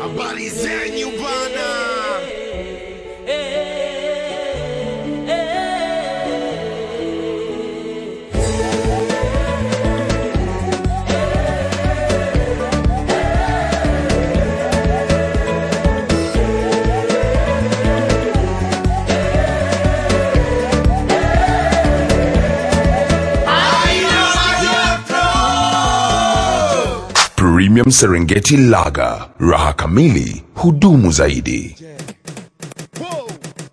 Habari zenyu bana. Premium Serengeti Lager, raha kamili, hudumu zaidi. Whoa.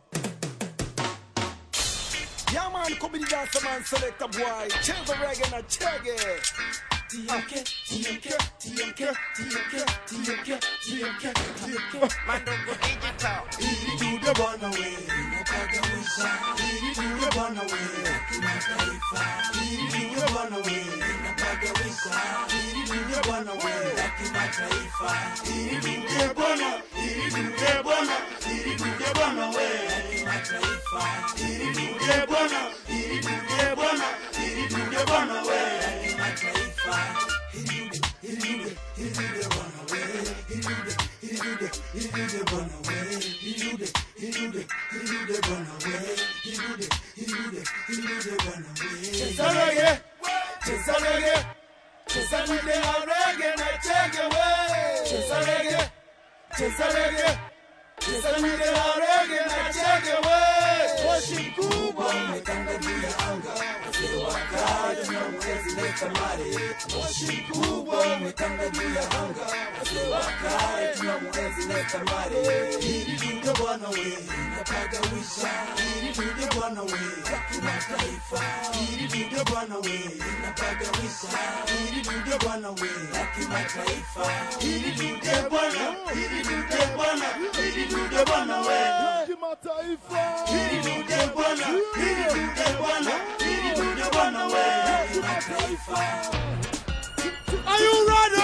Yeah man, come in dance man, select a boy. Cheza reggae na chege. TMK, TMK, TMK, TMK, TMK, TMK, TMK. Mandongo digital. Ili tude bwana we, napagawisha. Ili tude bwana we, kimataifa. Ili tude bwana we, napagawisha. Ili tude bwana we, kimataifa. Ili tude bwana, ili tude bwana, ili tude bwana we, kimataifa. Ili tude bwana, ili tude bwana, ili tude bwana we, kimataifa. Ili tude, ili tude, ili tude bwana we, ili tude, ili tude, ili tude bwana we, ili tude, ili tude, ili tude bwana we, ili tude, ili tude, ili tude bwana we. Cheza reggae, cheza reggae, cheza reggae na reggae na chege we. Cheza reggae, cheza reggae, cheza reggae na reggae na chege we. Moshi mkubwa umetanda juu ya anga, wazee wa kale na mwezi leta mare. Moshi mkubwa umetanda juu ya anga, wazee wa kale tuna mwezi leta mare. Hili dude bwana we, napagawisha. Hili dude bwana we, ya kimataifa. Hili dude bwana we, napagawisha. Hili dude bwana we, ya kimataifa. Hili dude bwana, hili dude bwana, hili dude bwana we. Hili dude bwana, hili dude bwana, hili dude bwana we, ya kimataifa. Are you ready?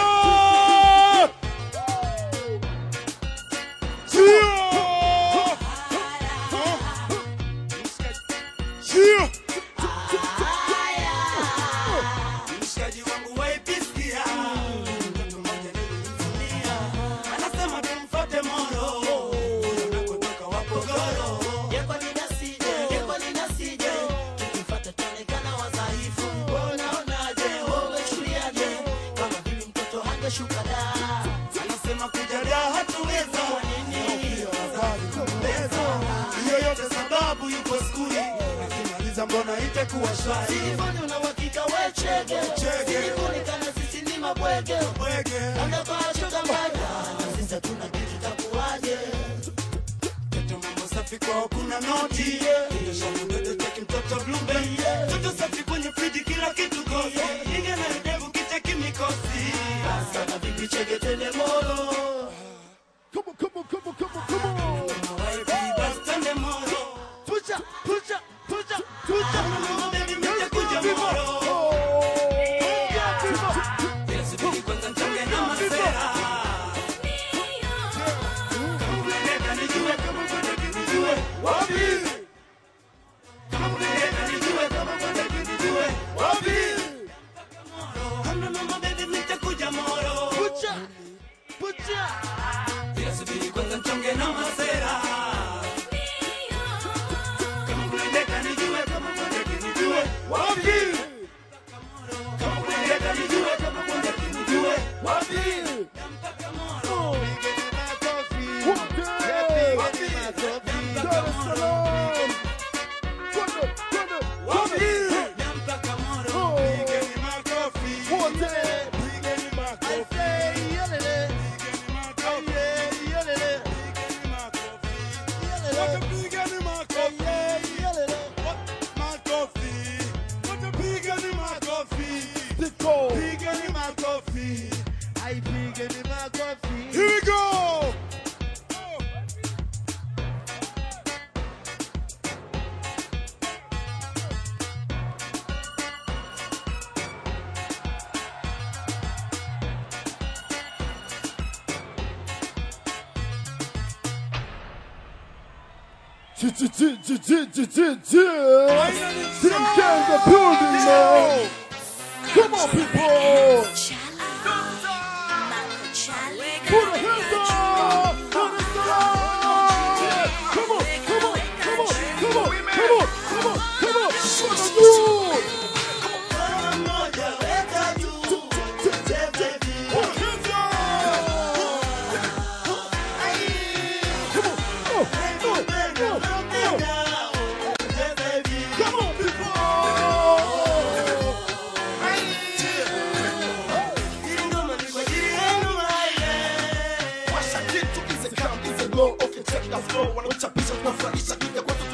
Mshikaji wangu waipisia mtoto mmoja nilimtumia anasema tumfuate moro unakotoka wapogoro Yeko linasije, yeko linasije, tukifata tuonekana wadhaifu. Unaonaje, wewe chuliaje, kama vile mtoto hangeshuka da. anasema kujalia hatuweza hiyo yote sababu yuko skuli akimaliza mbona itakuwa shwari Silivoni una uhakika we chege, Chege. silivoni kana sisi ni mabwege. bwege Labda kwa choka mbaya, na sisi hatuna kitu takuwaje. Mtoto mambo safi kwao kuna noti Kisha mtoto cheki mtoto blueberry Mtoto safi kwenye friji kila kitu kosi Inge na ndevu kicheki mikosi Sana vipi chege tende moro. Waipi basi twende moro Pucha, pucha, pucha, pucha Mama baby mita kuja moro Yesu bili kwanza mchonge na masera Kama unataka nijue, kama unataka nijue Wapi? Kama unataka nijue, kama unataka nijue Wapi? Hamna mama baby nitakuja moro Pucha, pucha Yesu bili kwanza mchonge na masera Kama unataka nijue, kama unataka nijue Wapi? Kama unataka nijue, kama unataka nijue Wapi? Nampaka moro Wapi? Nampaka moro Pigeni makofi Pigeni makofi Pigeni makofi Pigeni makofi Wote pigeni makofi Makofi Wote pigeni makofi Pigeni makofi Here we go Finally, building now. Come on, people. Put a hands up.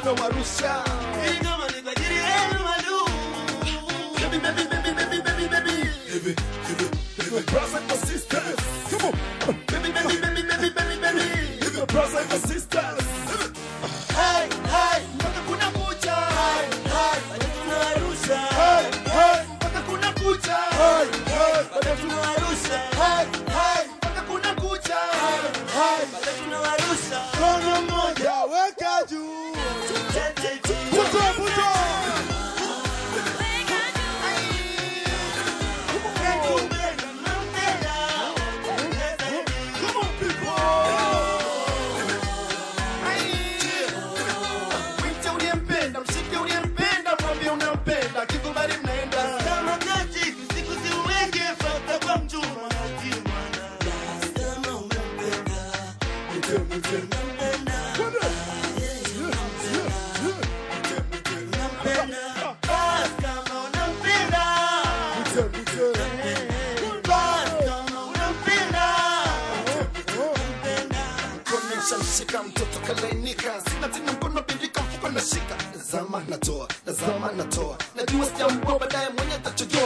tunawarusha Hii ngoma ni kwa ajili yenu madu. Baby, baby, baby, baby, baby, baby. Baby, baby, baby, brothers and sisters. Come on. Baby, baby, baby, baby, baby, baby. Baby, brothers and sisters. Hai, hai, mpaka kuna kucha. Hai, hai, bado tunawarusha. Hey, hey, Mpaka kuna kucha. hey, hey, Bado tunawarusha. Hai, hai, mpaka kuna kucha. hey. Bado tunawarusha. Mkono mmoja weka juu. Put up, put up. Come on, people. Mwite uliyempenda, mshike uliyempenda, mwambie unampenda, kikubali mnaenda. Mwite, mwite. Mwite, mwite. Kuonyesha mshika mtoto kalainika, sina tena mkono bindika, mfuko nashika, nazama natoa, nazama natoa, najua sijambua, baadaye mwenye atachojoa.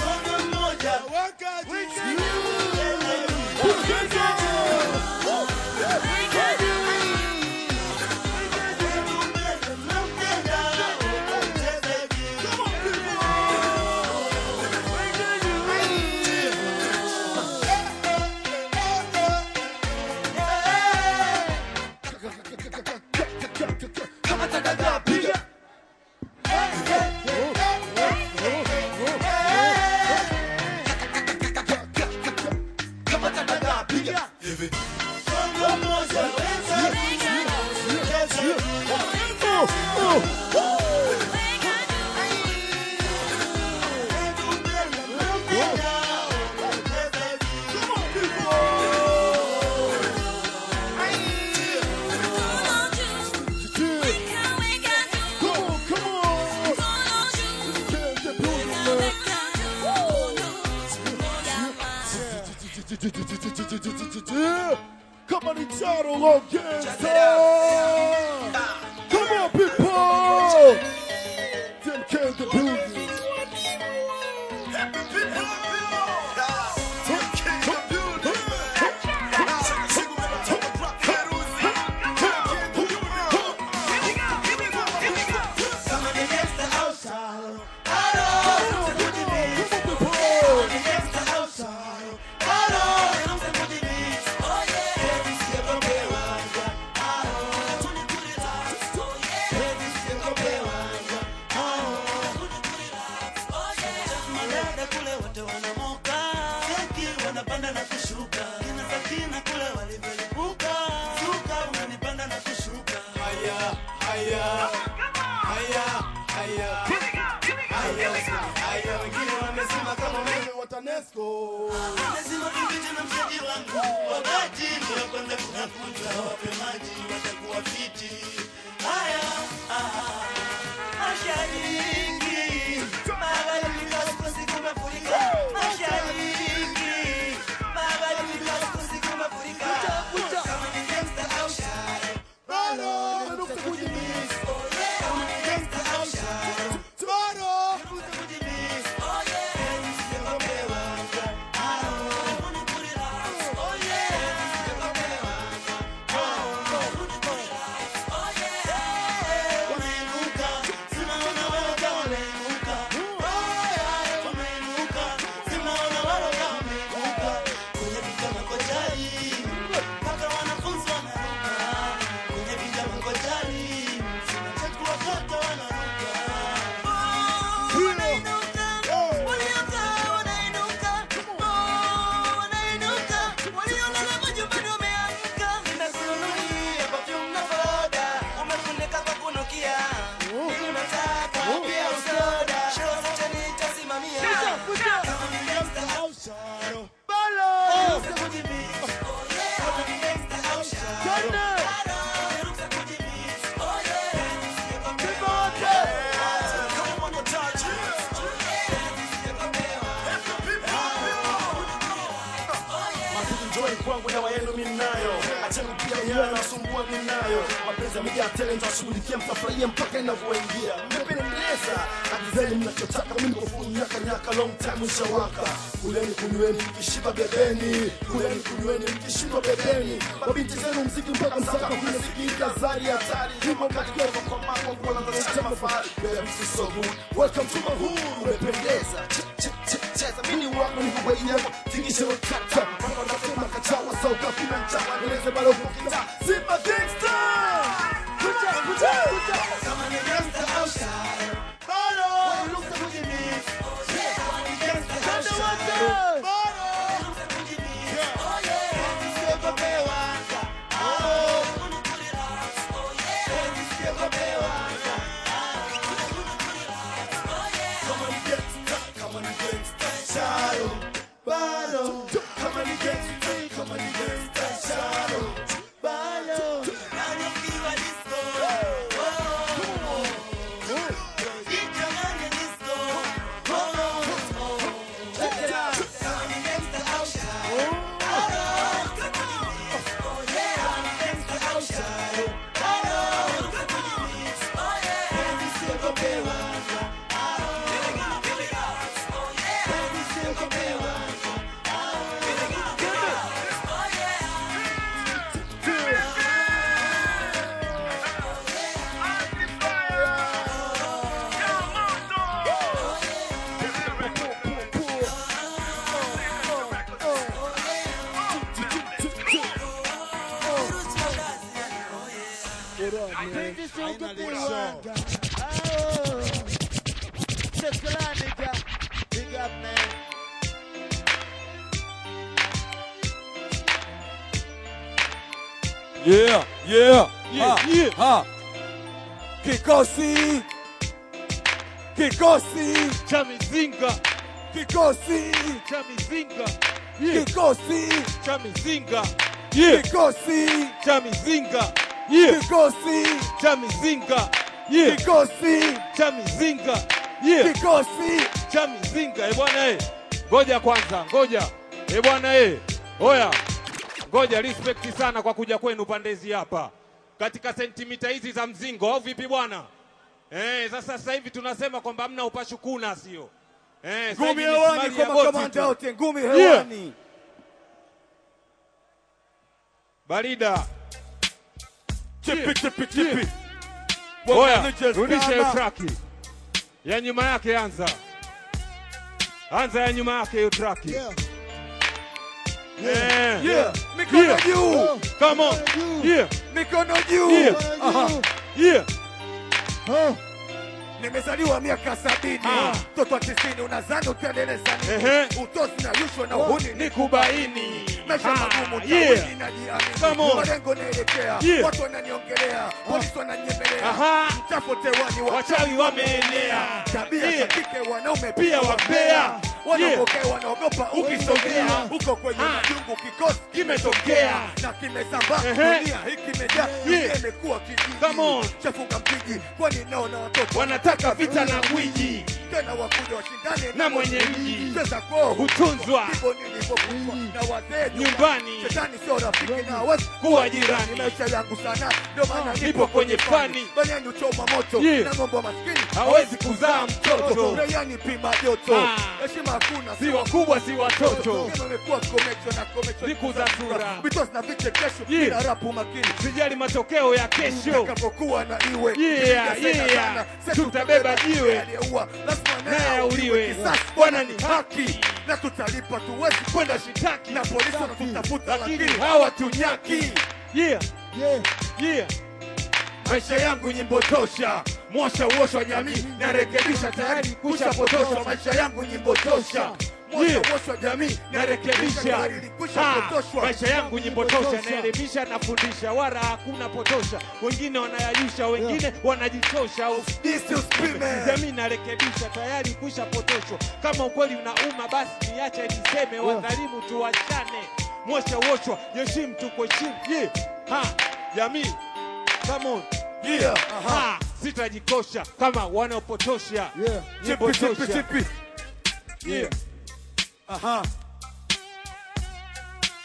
Kama tadada piga kama tadada piga hivi Come on, it's all against Come on, people! Them came the building. Madada kule wote wanamoka, keki wanapanda na kushuka, kina Sakina kule walivyolipuka, suka unanipanda na kushuka. Haya, haya, haya, haya. Haya, wengine wamesema kama umeme wa TANESCO. Lazima tupite na mshikaji wangu, wakati ndio kwanza kunakuta, wape maji watakuwa fiti. Haya, ah, mashariki, magharibi, kaskazini kumefurika. Mashariki, nyumbani kwangu dawa yenu minayo acheni pia yeye anasumbua minayo mapenzi yamejaa tele nitawashughulikia mtafurahia mpaka inavyoingia mmependeza agizeni mnachotaka mimi niko full nyaka nyaka long time ushawaka kuleni kunyweni mkishiba bebeni kuleni kunyweni mkishiba bebeni mabinti zenu mziki mpaka msaka kuna sikika zari hatari hivyo katika kwa mambo kwa lazima mafari baby this is so good welcome to my hood umependeza Ch- ch- ch- cheza mimi wako ni kwa yako tingisha kata mpaka nasema kachawa sauka kuna mchawa nieleze bado kukita Simba gangsta kucha kucha kucha Kama ni gangsta au shy. Bado. Ruka kujimix. Yeah, kama ni gangsta au Kanda shy. wote. Ruka kujimix. Oh yeah. Usiogopewa. Oh. Usiogopewa. Kama ni gangsta, kama ni gangsta, shadow. Bado. Kama ni gangsta, kama ni gangsta, shadow. Bado. Nani ukiwa disco. Oh. Jichanganye disco. Oh. Check it out. Kama ni gangsta au shy. Ruka kujimix. Oh yeah. Kama ni gangsta au shy. Ruka kujimix. Oh yeah. Usiogopewa. Big up, man. Yeah, yeah, Yeah, ha, yeah. ha. Kikosi, kikosi, cha mizinga kikosi, cha mizinga yeah. kikosi, cha mizinga yeah. kikosi, cha mizinga yeah. kikosi, cha mizinga yeah. kikosi, cha mizinga yeah. kikosi. cha mizinga eh bwana eh. Ngoja kwanza, ngoja eh bwana eh. Oya, ngoja respect sana kwa kuja kwenu pandezi hapa katika sentimita hizi za mzingo, au vipi bwana? Eh, sasa sasa hivi tunasema kwamba hamna upashukuna, sio eh? sasa Ngumi hivi ni hewani smali kwa ya boti makamanda tu. wote, ngumi hewani. Barida, Chipi, chipi, chipi. oya, Bwana rudisha hiyo kama- traki ya nyuma yake, anza anza ya nyuma yake hiyo traki Eh. Yeah, mikono Yeah. juu, Come on. Yeah. mikono juu. Yeah. Aha. Yeah. Nimezaliwa miaka sabini, Ah. mtoto wa tisini, unazani utaendeleza nini? Ehe. Utosi na rushwa na uhuni ni Nikubaini. maisha Ah, magumu, yeah. tawini najiamini, Come on. malengo naelekea, Yeah. watu wananiongelea, polisi wananyemelea, Aha. mchafu tewani, Wachawi wameenea. tabia Yeah. za kike, wanaume Pia wabea. wanaopokea, wanaogopa ukisogea, Ukisogea. uko kwenye Ah. majungu, kikosi Kimetokea. na kimesambaa, Ehe. dunia hii kimejaa, Yeah. dunia imekuwa kijiji, Come on. chafuka mpiji, kwani naona watoto Wanataka vita na gwiji tena wakuja washindane na mwenye mji. cheza kwao Hutunzwa. ndivyo nilivyokufa na wazee Nyumbani. shetani sio rafiki na hawezi Kuwa jirani. maisha yangu sana ndio maana Nipo kwenye fani. banyani uchoma moto Yeah. na ng'ombe wa maskini hawezi kuzaa mtoto. rayani pima joto Ah. heshima hakuna Si wakubwa si watoto. Sema imekuwa komecho na komecho Siku za sura. vitos na vichekesho Yeah. bila rapu makini Sijali matokeo ya kesho. Takapokuwa na iwe Yeah, Nikisema yeah. sana, sasa Tutabeba jiwe. aliyeua lazima Naye naye auliwe. Kisasi Bwana ni haki na tutalipa tuwezi Kwenda shitaki. na polisi wanatutafuta Lakini lakini hawatunyaki. Yeah. Yeah. Maisha yangu nyimbo tosha, mwosha uosha jamii, narekebisha tayari kushapotoshwa. Maisha yangu nyimbo tosha, Mwosha Yeah. uosha jamii narekebisha tayari Ah, kushapotoshwa. maisha yangu nyimbo tosha, naelimisha, nafundisha, wala hakuna potosha. Wengine wanayayusha, wengine wanajichosha. This is Spime. Jamii narekebisha, tayari kusha potoshwa. Kama ukweli unauma, basi niache niseme, wadhalimu tuwachane. Mwosha uoshwa, heshimu tukuheshimu. Yeah. Ha, jamii, come on. Yeah, aha. Ha, sitajikosha kama wanaopotosha. Nyimbo Chipi, chipi, tosha. chipi. Yeah. Aha.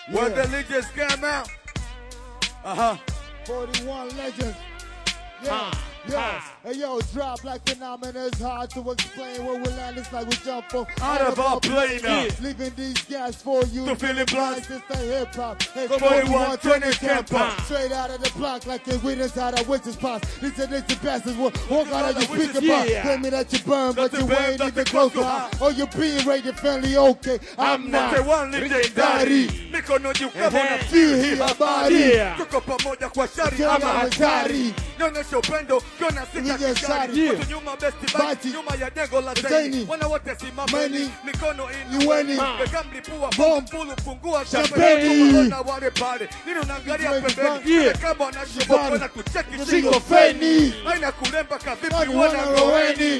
When Yeah. the legends came out. Uh-huh. 41 legends. Yeah, yeah. Hey, yo, drop like phenomena. It's hard to explain where we land. It's like we jump from Out of our plane now. Leaving these guys for you. To feeling blind. It's the hip hop. Hey, Come 41 on, 20 20 tempo. tempo. Straight out of the block like they witness out of witches' pots. These are the bastards. Walk walk out of the your witches' speaker box. yeah. Claiming that you burn, but That you you burn, ain't that even you close close to to high. Oh, you being rated family okay. I'm not. The one legendary. Mikono juu kama Ehe. unafikiri habari. Yeah. Tuko pamoja kwa shari Kila ama hatari. hatari. Nyonyesha upendo, kiona Yenye sita shari. kishari. Watu nyuma besti bati, Bati. nyuma ya jengo la Zaini. zaini. Wana wote simameni, Meni. mikono Iweni. inueni. Weka mlipua Bomb. fulu fungua Champagne. champagne. Tuko wale pale. Nini unaangalia Twenty pembeni? five. Ile kama wanashoboka Shabani. wana tucheki Single single feni. Haina kulemba kavipi Wani wana wana roweni.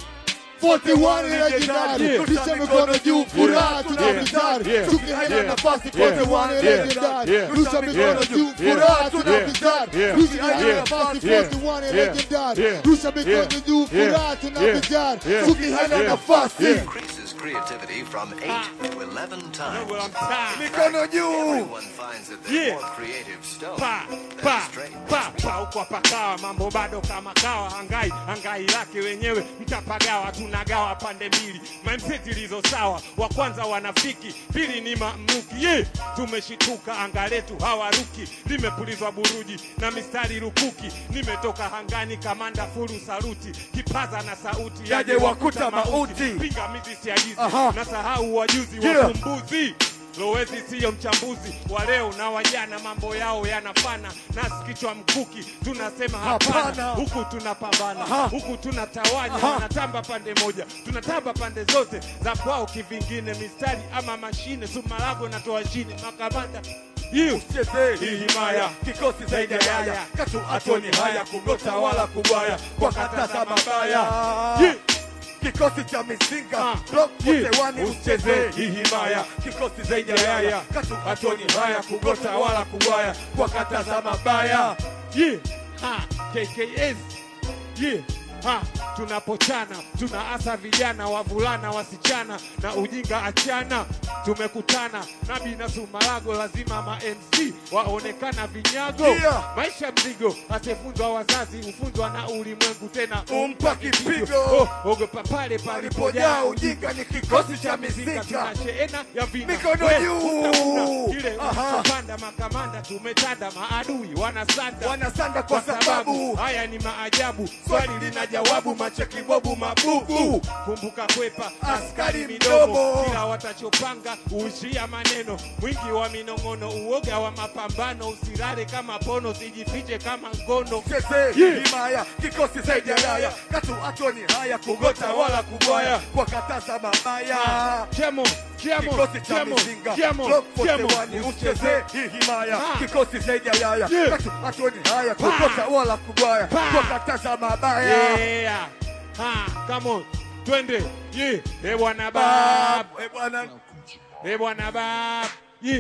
41 legendary. Yeah. Rusha mikono juu, furaha Yeah. tunavitari. Yeah. Tukihela Yeah. nafasi Yeah. 41 Yeah. legendary. Yeah. Rusha mikono Yeah. juu, Yeah. furaha Yeah. tunavitari. Yeah. Tukihela Yeah. nafasi Yeah. 41 Yeah. legendary. Yeah. Rusha mikono Yeah. juu, Yeah. furaha tunavitari. Yeah. Tukihela Yeah. nafasi. Yeah. increases creativity from 8 to 11 times. Well, I'm tired. Mikono juu. Everyone finds that they're Yeah. more creative stone pa than pa straight. pa pa huko pakawa mambo bado kama kawa hangai hangai lake wenyewe mtapagawa tunagawa pande mbili mindset ilizo sawa wa kwanza wanafiki pili ni mamluki ye tumeshituka anga letu hawaruki limepulizwa buruji na mistari rukuki nimetoka hangani kamanda furu saruti kipaza na sauti Yaje wakuta mauti. pingamizi siajizi Aha. na sahau wajuzi Yeah. wafumbuzi Lowezi siyo mchambuzi wa leo na wajana, mambo yao yanafana, nasi kichwa mkuki tunasema hapana, Hapana. huku tunapambana, Aha. huku tunatawanya, Aha. wanatamba pande moja, tunatamba pande zote za kwao kivingine, mistari ama mashine, sumalago natoa chini, makamanda hiyo Cheze hii himaya kikosi zaidi ya yaya katu atoni haya kugota wala kubwaya kwa katasa mabaya Yeah. kikosi cha mizinga Ah. block Yeah. wote wani Usicheze ucheze hii himaya kikosi zaidi ya yaya katu atoni haya kugota wala kubwaya kwa katasa mabaya yeah. ha, KKS yeah. ha, tunapochana tunaasa vijana wavulana wasichana na ujinga achana tumekutana nabi na sumalago lazima ma MC waonekana vinyago Yeah. maisha mzigo asiyefunzwa wazazi hufunzwa na ulimwengu tena Umpa kipigo. oh, ogopa pale palipojaa palipojaa ujinga ni kikosi cha mizinga tuna sheena ya vina Mikono We, juu. utavuna kile Aha. unachopanda makamanda tumetanda maadui wanasanda wanasanda kwa sababu haya ni maajabu swali lina jawabu macheki bobu mabubu kumbuka kwepa askari midomo mdomo. kila watachopanga uishia maneno mwingi wa minong'ono uoga wa mapambano usilale kama pono sijifiche kama ngono cheze Yeah. himaya kikosi zaidi ya raya katu atoni haya kugota wala kubwaya kwa katasa mabaya chemo chemo kikosi cha chemo mizinga chemo block wote chemo wani ucheze hii himaya Ah. kikosi zaidi ya raya Yeah. katu atoni haya kugota wala kubwaya Pa. kwa katasa mabaya yeah ha come on twende yeah eh bwana bab Eh, bwana eh bwana bab yeah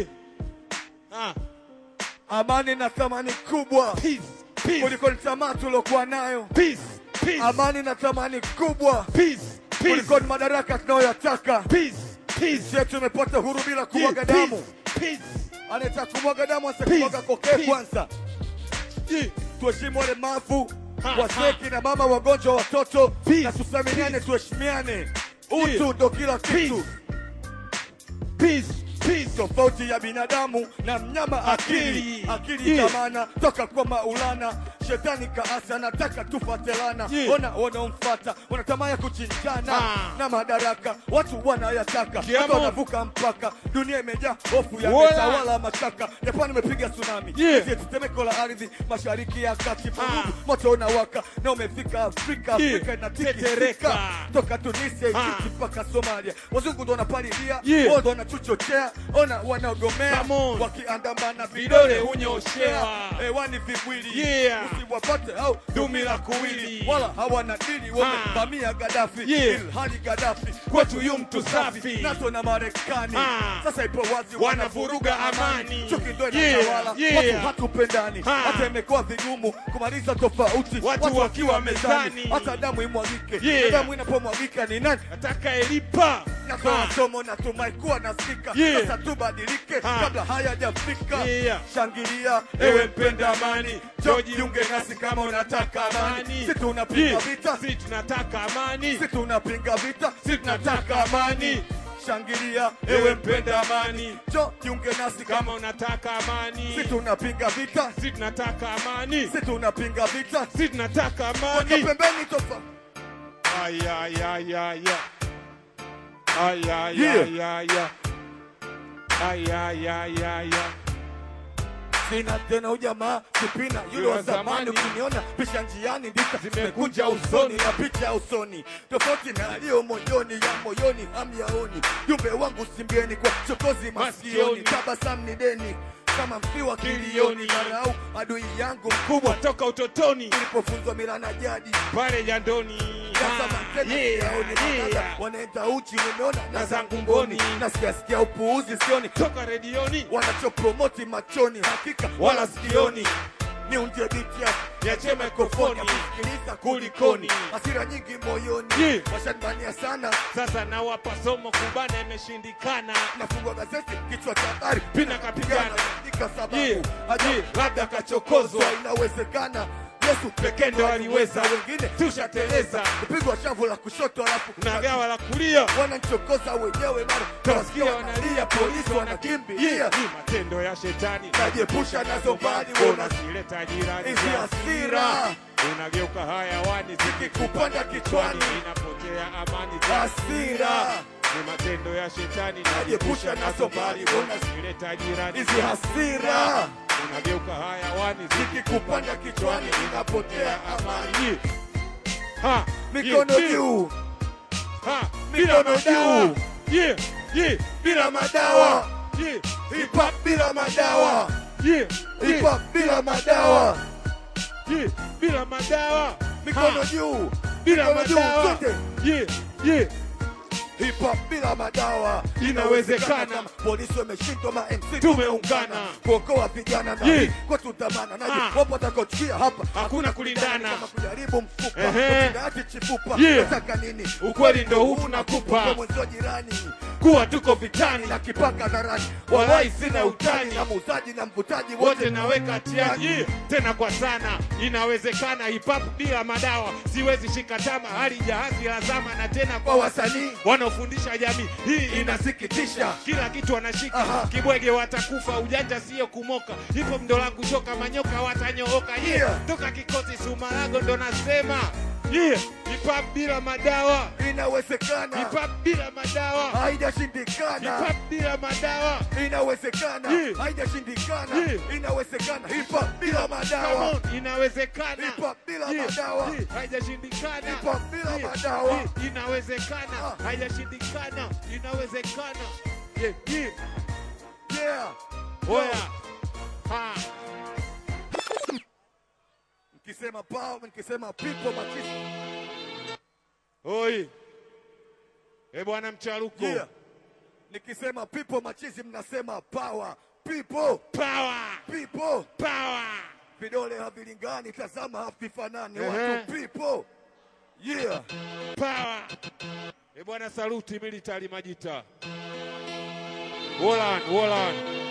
ah amani na thamani kubwa peace peace kuliko ni tamaa tuliokuwa nayo peace peace amani na thamani kubwa peace peace kuliko ni madaraka tunayoyataka peace peace sisi tumepata huru bila Yeah, kumwaga peace, damu peace anataka kumwaga damu asikumwaga Peace, kokee peace. kwanza yeah tuheshimu walemavu Ha, waseki na mama wagonjwa watoto Peace, na tusaminiane tuheshimiane utu Yeah. ndo kila kitu peace peace tofauti ya binadamu na mnyama akili Akili. akili Yeah. kamana toka kwa maulana shetani kaasi anataka tufatelana Yeah. ona wanaomfata wanatamani ya kuchinjana Ah. na madaraka watu wanayataka Yeah, watu man. wanavuka mpaka dunia imejaa hofu ya Wala. metawala mashaka japani imepiga tsunami Yeah. Sisi tetemeko la ardhi mashariki ya kati Ah. vurugu moto unawaka na umefika afrika Yeah. afrika inatikisika Tetereka. toka tunisia Ah. Egypt mpaka somalia wazungu ndo wanapalilia Yeah. wao ndo wanatuchochea ona wanaogomea Come on. wakiandamana Vidole vidole hunyoshewa. hunyoshewa hewani vimwili Yeah. usiwapate au Dumi la kuwili. wala hawana dili wamevamia Gaddafi Yeah. ilhali Gaddafi Kwetu yu mtu safi. NATO na Marekani Ah. sasa ipo wazi Wanavuruga amani. chuki ndo Yeah, inatawala yeah. watu hatupendani Ah. hata imekuwa vigumu kumaliza tofauti Watu wakiwa mezani. hata damu imwagike Yeah. damu inapomwagika ni nani atakaelipa natoa Ah. somo natumai kuwa nasikika Yeah. sasa tubadilike Ah. kabla hayajafika Yeah. shangilia ewe mpenda amani Jo, jojiunge nasi kama unataka amani si tunapinga Yeah. vita si tunataka amani si tunapinga vita si tunataka amani shangilia ewe mpenda amani jo jiunge nasi kama kama unataka amani si tunapinga vita si tunataka amani si tunapinga vita si tunataka weka amani pembeni tofa Ay, ay, ay, ay, ay. Ay, ay, Yeah. ay, ay, ay. Ay, ay, ay, ay, ay. sina tena ujamaa sipina yule wa zamani ukiniona pisha njiani ndika zimekunja usoni na picha usoni tofauti na aliyo moyoni ya moyoni hamyaoni jumbe wangu simbieni kwa chokozi masikioni Masikioni. tabasamu ni deni kama mfiwa kilioni marau adui yangu kubwa toka utotoni nilipofunzwa mila na jadi pale jandoni Ah, yeah, yeah. wanaenda uchi nimeona na Na zangu zangu mboni mboni. nasikia sikia upuuzi sioni toka redioni wanachopromoti machoni hakika Wala wala sikioni ni unje biti ya niachie mikrofoni kusikiliza kulikoni. kulikoni hasira nyingi moyoni Yeah. washanibania sana sasa nawapa somo kubana imeshindikana nafungwa gazeti kichwa cha habari Pina kapigana. andika sababu Yeah. ajabu Yeah. labda kachokozwa inawezekana Yesu pekee ndo aliweza wengine tushateleza kupigwa shavu la kushoto alafu na gawa la kulia wananchokoza wenyewe mara tawasikia wanalia polisi wanakimbilia wanakimbia ni matendo ya shetani najiepusha nazo mbali wona unazileta jirani hizi za hasira hasira unageuka hayawani zikikupanda kichwani inapotea amani za hasira ni matendo ya shetani Najiepusha nazo mbali, unazileta jirani hizi hasira unageuka hayawani zikikupanda kichwani inapotea amani amani ha mikono yeah, juu ha Mikono bila madawa juu. yeah yeah bila madawa yeah hip hop bila madawa yeah hip yeah hop bila madawa yeah bila madawa mikono Ha, juu bila mikono juu madawa sote yeah yeah hip hop bila madawa Inawezekana. kama polisi wameshindwa ma MC Tumeungana. kuokoa vijana na Yeah. hii kwa tutamana naje Ah. wapo watakaochukia hapa Hakuna kulindana. kama kujaribu mfupa Ehe. ukidaati chifupa Yeah. nataka nini Ukweli ndo huu tunakupa. kwa mwenzio jirani kuwa tuko vitani na kipaka dharani Walai sina utani. na muuzaji na mvutaji wote naweka hatiani yeah. tena kwa sana inawezekana hip hop bila madawa siwezi shika tama hali jahazi la zama na tena kwa kwa wasanii wanaofundisha jamii hii inasikitisha inasikitisha kila kitu wanashika Aha. kibwege watakufa ujanja sio kumoka hivyo mdo langu shoka manyoka watanyooka yeah. Yeah. toka kikosi sumarago ndo nasema yeah. hip hop bila madawa inawezekana hip hop bila madawa hip haijashindikana hop bila madawa inawezekana Yeah. haijashindikana Yeah. inawezekana hip hop bila Come madawa on, inawezekana Hip hop bila Yeah, madawa. yeah, haijashindikana Hip hop bila Yeah, madawa. yeah, inawezekana Ah. haijashindikana inawezekana yeah, yeah. yeah oya ha nikisema power nikisema people machisi oi e bwana mcharuko yeah nikisema people machizi mnasema power people power people power vidole havilingani tazama havifanani Ehe. watu people yeah power e bwana saluti military majita Wolan, Wolan.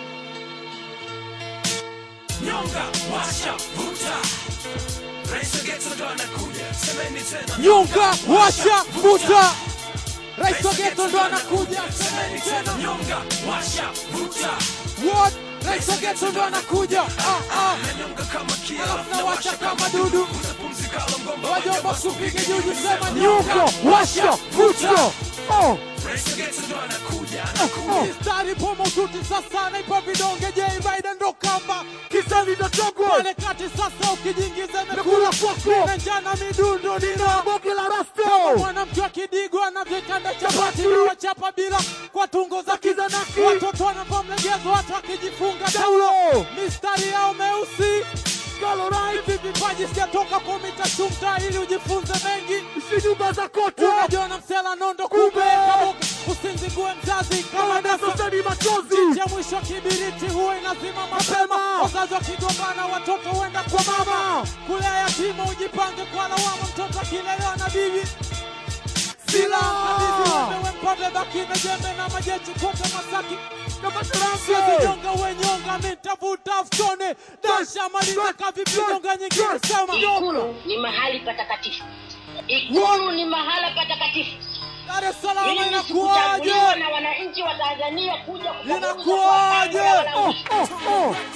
Nyonga, washa, vuta. Rais wa Geto ndo anakuja. Semeni tena. Nyonga, washa, vuta. Rais wa Geto ndo anakuja. Semeni tena. Nyonga, washa, vuta. What? Rais wa Geto ndo anakuja. Ah, ah. Nanyonga kama kia, Alafu nawasha kama dudu. utapumzika la mgomba. Wajomba kupige juju sema nyonga, washa, vuta. Oh. Rais wa Geto ndo anakuja. Mistari pomo tuti sasa naipa vidonge J Rider ndo kamba kisani ndatogwa pale kati sasa ukijiingiza imekula kwako na njana midundo nina boge la rasto mwanamke wa kidigo anavyokanda chapati na wachapa bila kwa tungo za kizanaki watoto wanavaa mlegezo watu wakijifunga taulo mistari yao meusi hivi vipaji sijatoka kumita chumta ili ujifunze mengi si nyumba za kote unajiona msela nondo kumbe kabuka usinzigue mzazi kama dasosani machozi ya mwisho kibiriti huwa inazima mapema wazazi wakigombana watoto huenda kwa mama kulea yatima ujipange kwa lawama mtoto akilelewa na bibi silaha. mpate baki na jembe na majeshi kote Masaki Siwezi nyonga we nyonga mi nitavuta ftone dasha maliza kavipi nyonga nyingine sema Ikulu ni mahali patakatifu. Ikulu ni mahala patakatifu. Dar es Salaam Mimi inakuwaje? sikuchaguliwa na wananchi wa Tanzania kuja kuchaguliwa Inakuwaje? kwa wafalme wala Oh, oh, oh.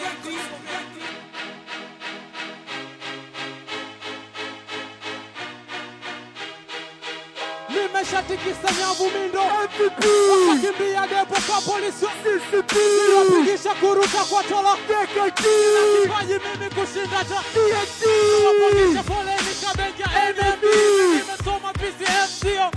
nimeshatikisa nyavu mindo wakakimbia depo kwa polisi niwapigisha kuruka kwa tola kipaji mimi kushinda ta nawapangisha foleni kabenja NMB nimesoma PCM sio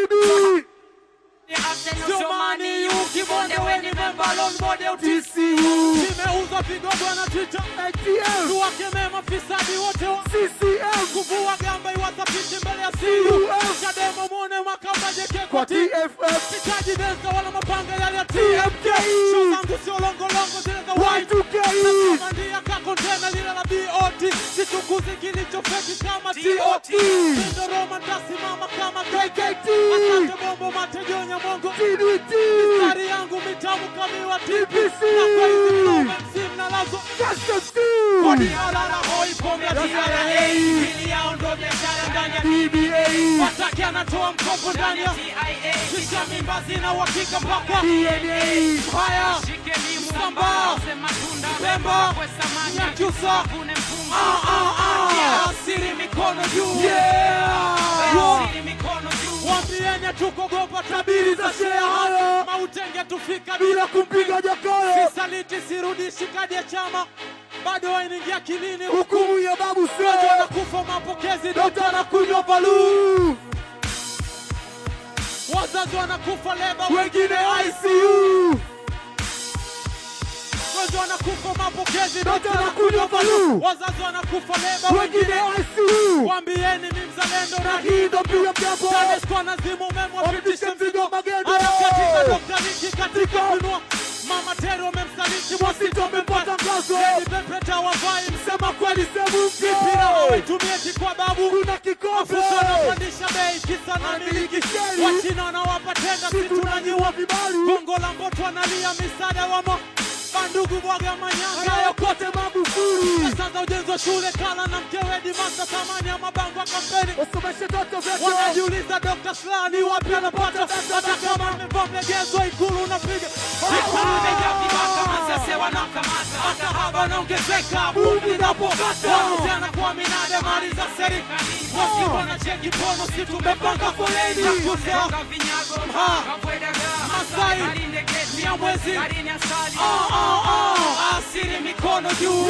Jomani yu kibonde weni membalon mode utisiu Nimeuza vigogo na Twitter Tuwakemee mafisadi wote wa CCM Kuvua gamba iwathapishi mbele ya CU Chadema mwone makamba jeke kwa TFF Sitaji densa wala mapanga yale ya TMK Show zangu sio longolongo zile za Y2K Nasamandia ka kontena lile la BOT Sichukuzi kilicho feki kama TOT Sindo Roma tasimama kama KKT Asante bombo matejonya mongo TDT Mistari yangu mitamu kamiwa TPC Na kwa hizi flow MC mnalazo Kodi alala hoi pombe ya TRA Hili yao ndo biashara ndani ya TBA Wataki anatoa mkopo ndani ya Kisha mimba zina uhakika mpaka Haya Msamba Pemba Nyakyusa Ah, ah, ah. Asiri mikono juu Yeah. Wambienya tukogopa tabiri za shea Mautenge tufika bila kumpiga jakaya Sisaliti sirudishi kadi ya chama bado wainigia kilini hukumu ya babu Mgonjwa anakufa mapokezi dokta anakunywa valuu wazazi wanakufa leba wengine ICU Mgonjwa anakufa mapokezi dokta anakunywa valuu wazazi wanakufa leba wengine ICU Waambieni ni mzalendo na hii ndo pia mjambo TANESCO anazimu umeme wapitishe mzigo magendo harakati za Dr. Niki katika kunua Mama Tero amemsaliti Mwasito amempata ngazo Lady Pepeta wavai msema kweli sehemu mpya Mipira hawaitumie kwa babu kuna kikombe Mafuta anapandisha bei kisa na miliki Wachina wanawapa tenda si tunanyiwa vibali Bongo la Mboto analia misaada wa mo Bandugu bwaga manyanga yokote Magufuli Pesa za ujenzi wa shule kala na mkewe Dimasa thamani ya mabango ya kampeni Wasomeshe toto vyetu Wanajiuliza Dr. Slaa wapi anapata Hata kama amevaa mlegezo ikulu unapiga Ikulu imejaa vibaka masese wanakamata Hata haba naongezeka bungi napokata Wanajana kwa minade mali za serikali Wasipo na cheki pono si tumepanga foleni Nakusa Ha Masai Nyamwezi Ah, ah, ah. Asiri mikono juu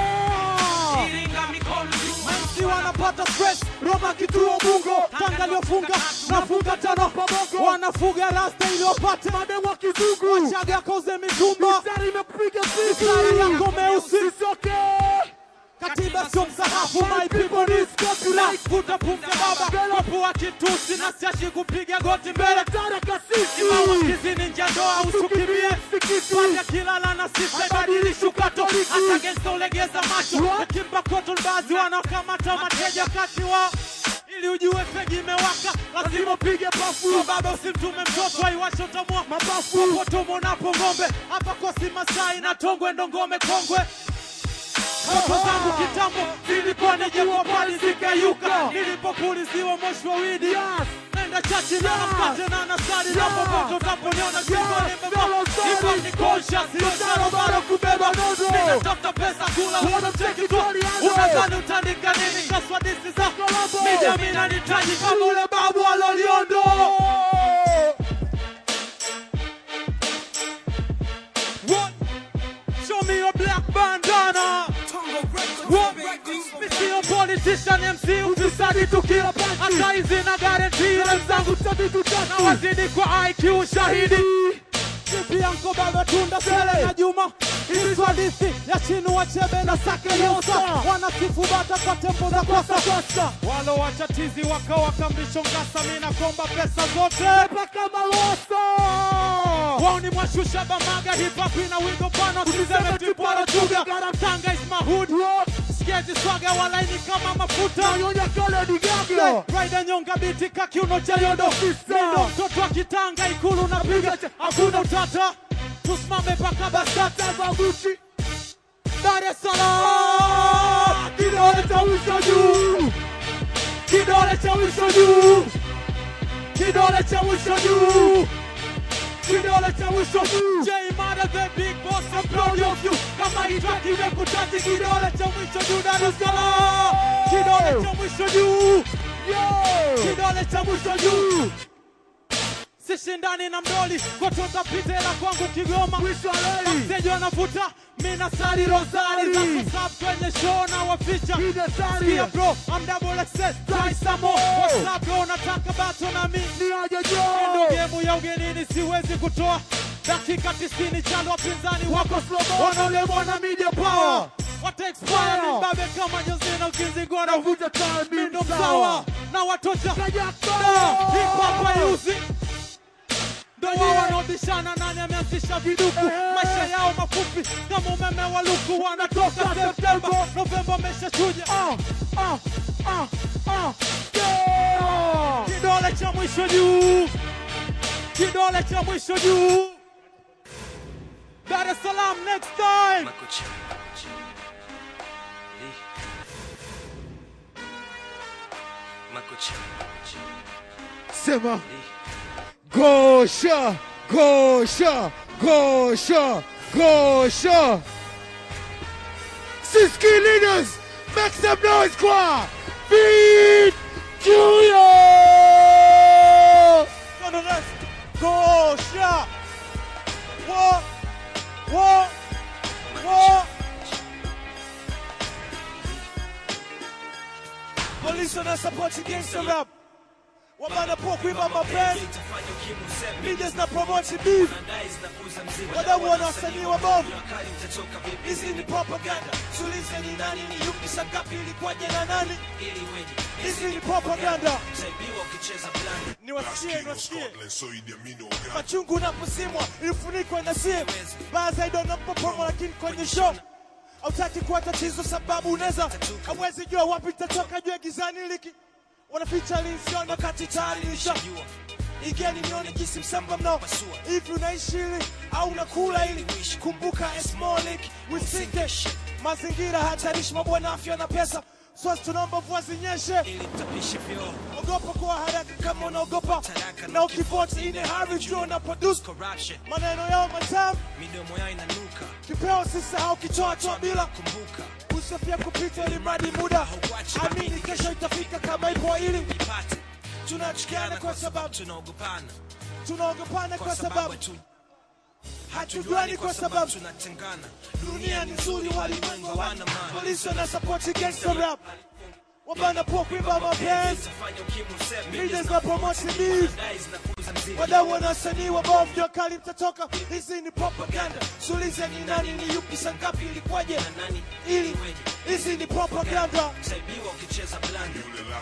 MC wanapata stress Roma kituo bungo Tanga liofunga nafunga tano pamogo Wanafuga rasta ili wapate mademu wa kizungu Wachaga koze mitumba Mistari imepiga picha Mistari yako meusi Sisoke Katiba sio msahafu My people need copyright Vuta pumzi baba Wapo wa kitusi Na siashi kupiga goti mbele Tara kasisi Imama kizini nja ndoa usukimbie Panda kilala na sisa Ibadilishi ukato Hata gangsta ulegeza macho Akimba koto baadhi wanakamata mateja kati wa ili ujue fegi imewaka lazima upige pafu so baba usimtume mtoto aiwashe utamua mapafu popote umonapo ng'ombe hapa kosi masai na tongwe ndo ngome kongwe Ndoto zangu kitambo zilikuwa nije kwa pali zikayuka nilipopuliziwa moshi wa widi nenda chachi na napate na nasari na popote utaponiona shingo nimebeba Hip-hop ni conscious, sio sharo bado kubeba nozo Ninatafuta pesa kula uona mcheki tu Unadhani utaandika nini kaswa disi za Media mina nitaji kama ule babu aloliondo What? Show me your black bandana What? Mi sio politician MC ufisadi tukila pasi Hata hizi na guarantee wenzangu sote tutatu Na wazidi kwa IQ shahidi Vipi yanko baba tunda sele na Juma Hizi hadithi ya chinu wa chebe na sake yosa Wanasifu bata kwa tempo za kosa kosa Walo wachatizi waka wakambisho ngasa Mina komba pesa zote Paka malosa Wao ni mwashusha bamaga hip hop ina wigo pana Usiseme tipwara chuga Tanga is my hood sketi swaga walaini kama mafuta Nayonya kale ni gaga. Raida nyonga biti kakiuno cha yodo Mindo mtoto wa kitanga ikulu napiga Hakuna utata Tusimame paka basata Babuchi. Dar es Salaam Kidole cha mwisho juu Kidole cha mwisho juu Kidole cha mwisho juu Kidole cha mwisho juu J Mada the big boss I'm proud of you Kama itaki imekutati kidole cha mwisho juu Dar es Salaam Kidole cha mwisho juu Kidole cha mwisho juu sishindani na mdoli kutoka pitela kwangu Kigoma, mteja wanavuta mina sari rosari za kusab kwenye show na waficha Sikia bro, I'm double excess, try some more What's up bro, nataka bato na mi Ndo gemu ya ugenini siwezi kutoa dakika 90 chalo wapinzani wako slow wanaolemwa na media power wata expire ni mbabe kama Josina ukizingwa na vuta time ndo msawa na watosha da hip hop hayuzi ndo wao wanaobishana nani ameanzisha viduku maisha yao mafupi kama umeme wa luku wanatoka Septemba Novemba ameshachuja kidole cha mwisho juu kidole cha mwisho juu Dar es Salaam next time Sema. Gosha, Gosha, Gosha, Gosha. Siski leaders, make some noise, kwa. Feed Junior. Nonetheless, go shot. What? What? What? Police wana support gangster rap. Wabana po kuiba mapenzi. Leaders na promote beef. Wadau wana wasanii wabovu. Hizi ni propaganda. Sulize ni nani ni yupi sangapi ilikuwaje na nani? Hizi ni propaganda. Niwasikie, niwasikie. Machungu unaposimwa ilifunikwa na simu. Baa zaidi unapopomo lakini kwenye show hautaki kuwa tatizo sababu unaweza hawezi jua wapi itatoka juu ya gizani liki wanaficha linsiona wakati tayari nisha igeni nione jinsi msamba mnao hivi unaishi ili au unakula ili kumbuka a small leak we sink it. mazingira hatarishi mabwana afya na pesa swasi tunaomba mvua zinyeshe ogopa kuwa haraka kama unaogopa na ukivoti ine hari jua una produce maneno yao matamu midomo yao inanuka kipeo sisahau kichoa toa bila usofia kupita ili mradi muda amini kesho itafika kama ipo ili ipate tunachukiana kwa sababu tunaogopana tunaogopana kwa sababu tu hatujuani kwa sababu tunatengana dunia ni nzuri walimwengu hawana polisi wana support gangster rap wabana po kuimba mapenzi fanya ukimwi useme leaders na promote beef wadau wana wasanii wabovu jua kali mtatoka hizi ni propaganda sulize ni nani ni yupi sangapi ilikuwaje ili hizi ni propaganda saibiwa ukicheza blanda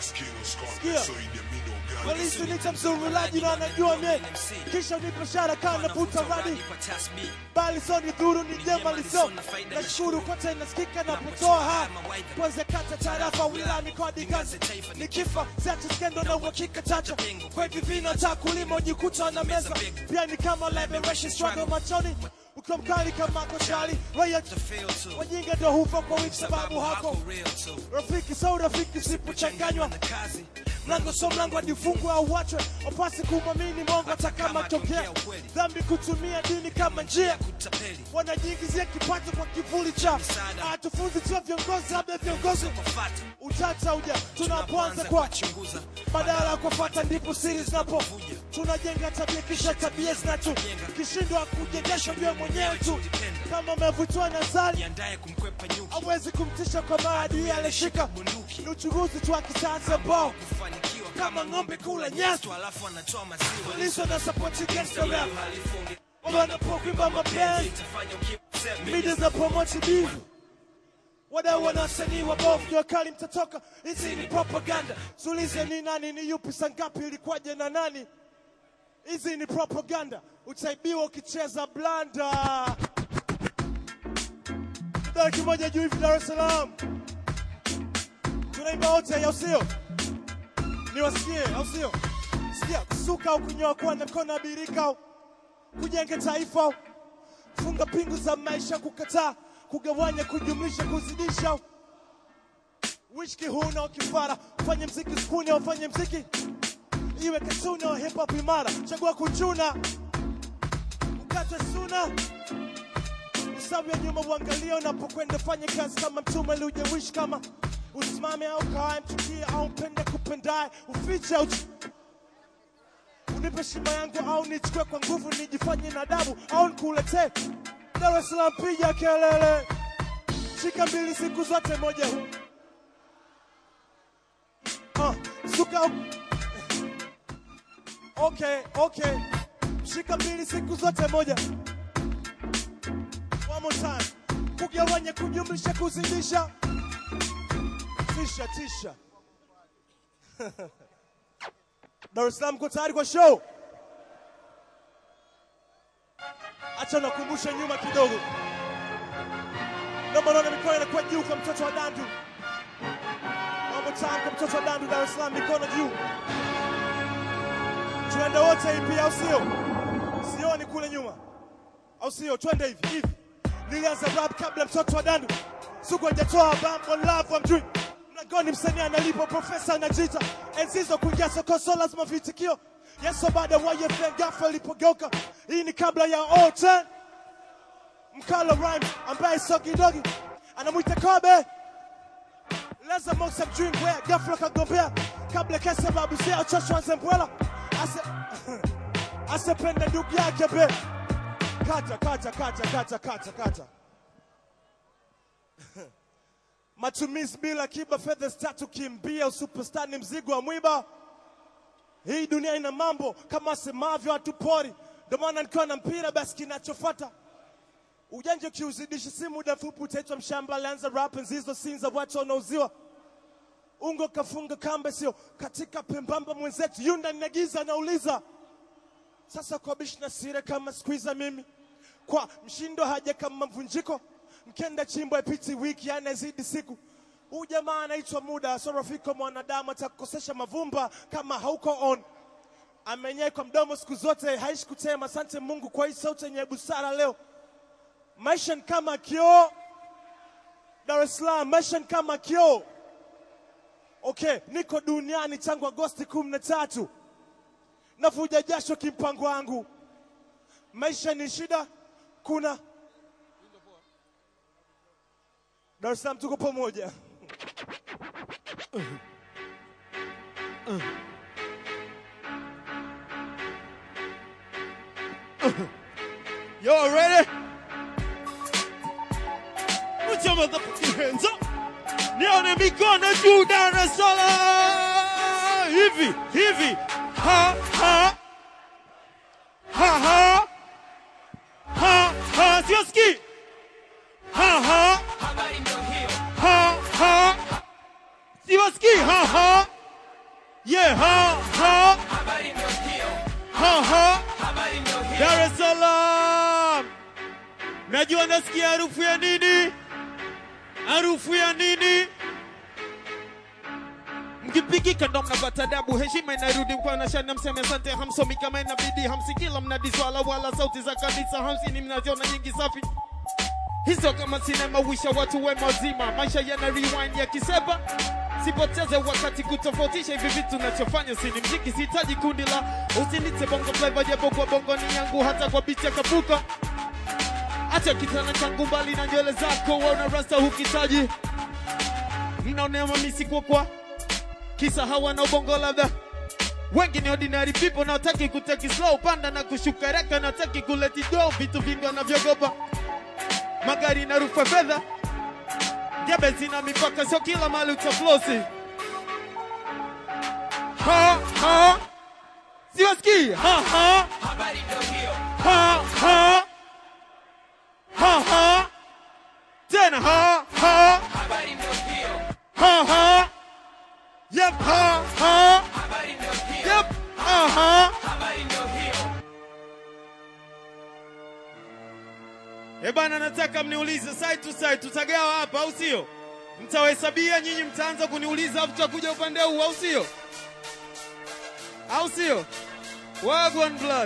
Sikia. polisi nita mzurulaji na anajua mie kisha unipe shara kaa navuta radi bali so ni dhuru ni jema liso nashukuru kote inasikika napotoa ha kwanza kata tarafa wilani kodi kazi nikifa siache skendo na uhakika chacha kwa hivi vina ta kulima ujikuta na meza pia ni kama liberation struggle machoni ukiwa mkali kama koshali raya wajinga ndo hufa kwa wiki sababu hako rafiki so rafiki sipochanganywa mlango so mlango hadi ufungwe au wachwe wapasi kumwamini mongo hata kama tokea dhambi kutumia dini kama njia wanajiingizia kipato kwa kivuli cha hatufunzi sio viongozi labda viongozi utata uja tunapoanza kwa badala ya kufuata ndipo siri zinapo tunajenga tabia kisha tabia zinacho kishindwa kujengesha jua mwenyewe tu kama umevutiwa na zali hawezi kumtisha kwa maadui alishika ni uchunguzi tu wa kisayansi ambao kama ng'ombe kula nyasi alafu anatoa maziwa polisi na support gangster rap wanapokuimba mapenzi media za promote beef wadau wana wasanii wabovu jua kali mtatoka hizi ni propaganda sulize ni nani ni yupi sangapi ilikuwaje na nani hizi ni propaganda utaibiwa ukicheza blanda dara kimoja juu hivi dar es salaam tunaimba wote au sio niwasikie au sio sikia kusuka au kunyoa kuwa na mkono abirika au kujenga taifa au funga pingu za maisha kukataa kugawanya kujumlisha kuzidisha au wishki huna ukifara fanye mziki skuni au fanye mziki iwe katuni au hip hop imara chagua kuchuna ukate suna usawi ya nyuma uangalie unapokwenda fanye kazi kama mtume liujewishi kama usimame au kae mchukie au mpende kupendaye ufiche au unipe heshima yangu au nichukue kwa nguvu nijifanye na adabu au nikuletee Dar es Salaam piga kelele shika mbili siku zote moja huu uh, suka okay okay shika mbili siku zote moja one more time kugawanya kujumlisha kuzidisha tisha tisha Dar es Salaam, mko tayari kwa show? Acha nakumbusha nyuma kidogo. Naomba naona mikono inakuwa juu kwa mtoto wa Dandu. One more time kwa mtoto wa Dandu, Dar es Salaam, mikono juu. Twende wote hivi, au sio? Sioni kule nyuma, au sio? Twende hivi hivi. Nilianza rap kabla mtoto wa Dandu, siku hajatoa bambo love amjui mlangoni msanii analipo profesa anajita enzizo kuingia soko so lazima vitikio yeso baada ya YFM ghafla ilipogeuka hii ni kabla ya O10 mkalo rhyme ambaye sio kidogi anamwita kobe leza mosa mjwingwe ghafla kagombea kabla kesi ya babu zao choshwa nzembwela ase asependa ndugu yake be kata kata kata kata kata kata matumizi bila kiba, fedha tatu kimbia, usuperstar ni mzigo wa mwiba. Hii dunia ina mambo kama asemavyo watu pori, ndio maana nikiwa na mpira basi kinachofuata ujanja ukiuzidisha, si muda mfupi utaitwa mshamba. Alianza rap enzi hizo scenes za watu wanauziwa ungo, kafunga kamba, sio katika pembamba. Mwenzetu yunda ninagiza, nauliza sasa kwa bishi na sire kama squeezer mimi kwa mshindo haja kama mvunjiko mkenda chimbo ipiti wiki anazidi siku huu jamaa anaitwa muda so rafiki wa mwanadamu atakukosesha mavumba kama hauko on amenyee kwa mdomo siku zote haishi kutema asante mungu kwa hii sauti yenye busara leo maisha ni kama kioo dar es salaam maisha ni kama kioo okay niko duniani tangu agosti kumi na tatu navuja jasho kimpango wangu maisha ni shida kuna Dar es Salaam tuko pamoja. Y'all ready? Put your motherfucking hands up. Nione mikono juu Dar es Salaam. Hivi, hivi. Ha, ha. Ha, ha. Ha, ha. Siwasikii. Ha, ha. Ha, ha. Siwasikii. Ha, ha. Yeah, ha, ha. Ha, ha. Dar es Salaam. Najua nasikia harufu ya nini? Harufu ya nini? Mkipigika ndo mnapata adabu, heshima inarudi kwa nashana, mseme asante, hamsomi kama inabidi, hamsikila mnadiswala wala sauti za kanisa, hamsini mnaziona nyingi safi hizo kama sinema, wisha watu wema wazima, maisha yana rewind ya kiseba sipoteze wakati kutofautisha hivi vitu nachofanya sini mziki sihitaji kundi la usinite bongo flava japo kwa bongo ni yangu hata kwa bicha kapuka acha kitana changu mbali na nywele zako wauna rasta hukitaji mnaonea mamisi kwa kwa kisa hawana ubongo labda wengi ni ordinary people na wataki kuteki slow panda na kushuka reka na wataki kuleti go vitu vingi wanavyogopa magari na rufa fedha Jebe zina mipaka, sio kila mali utaflosi. Ha ha, siwasikii. Ha ha, ha ha, ha ha, tena ha ha, ha ha, yep ha ha, yep ha ha. Eh bana, nataka mniulize side to side, tutagawa hapa au sio? mtawahesabia nyinyi, mtaanza kuniuliza afu tutakuja upande huu, au sio? Au sio? Wagwan blood.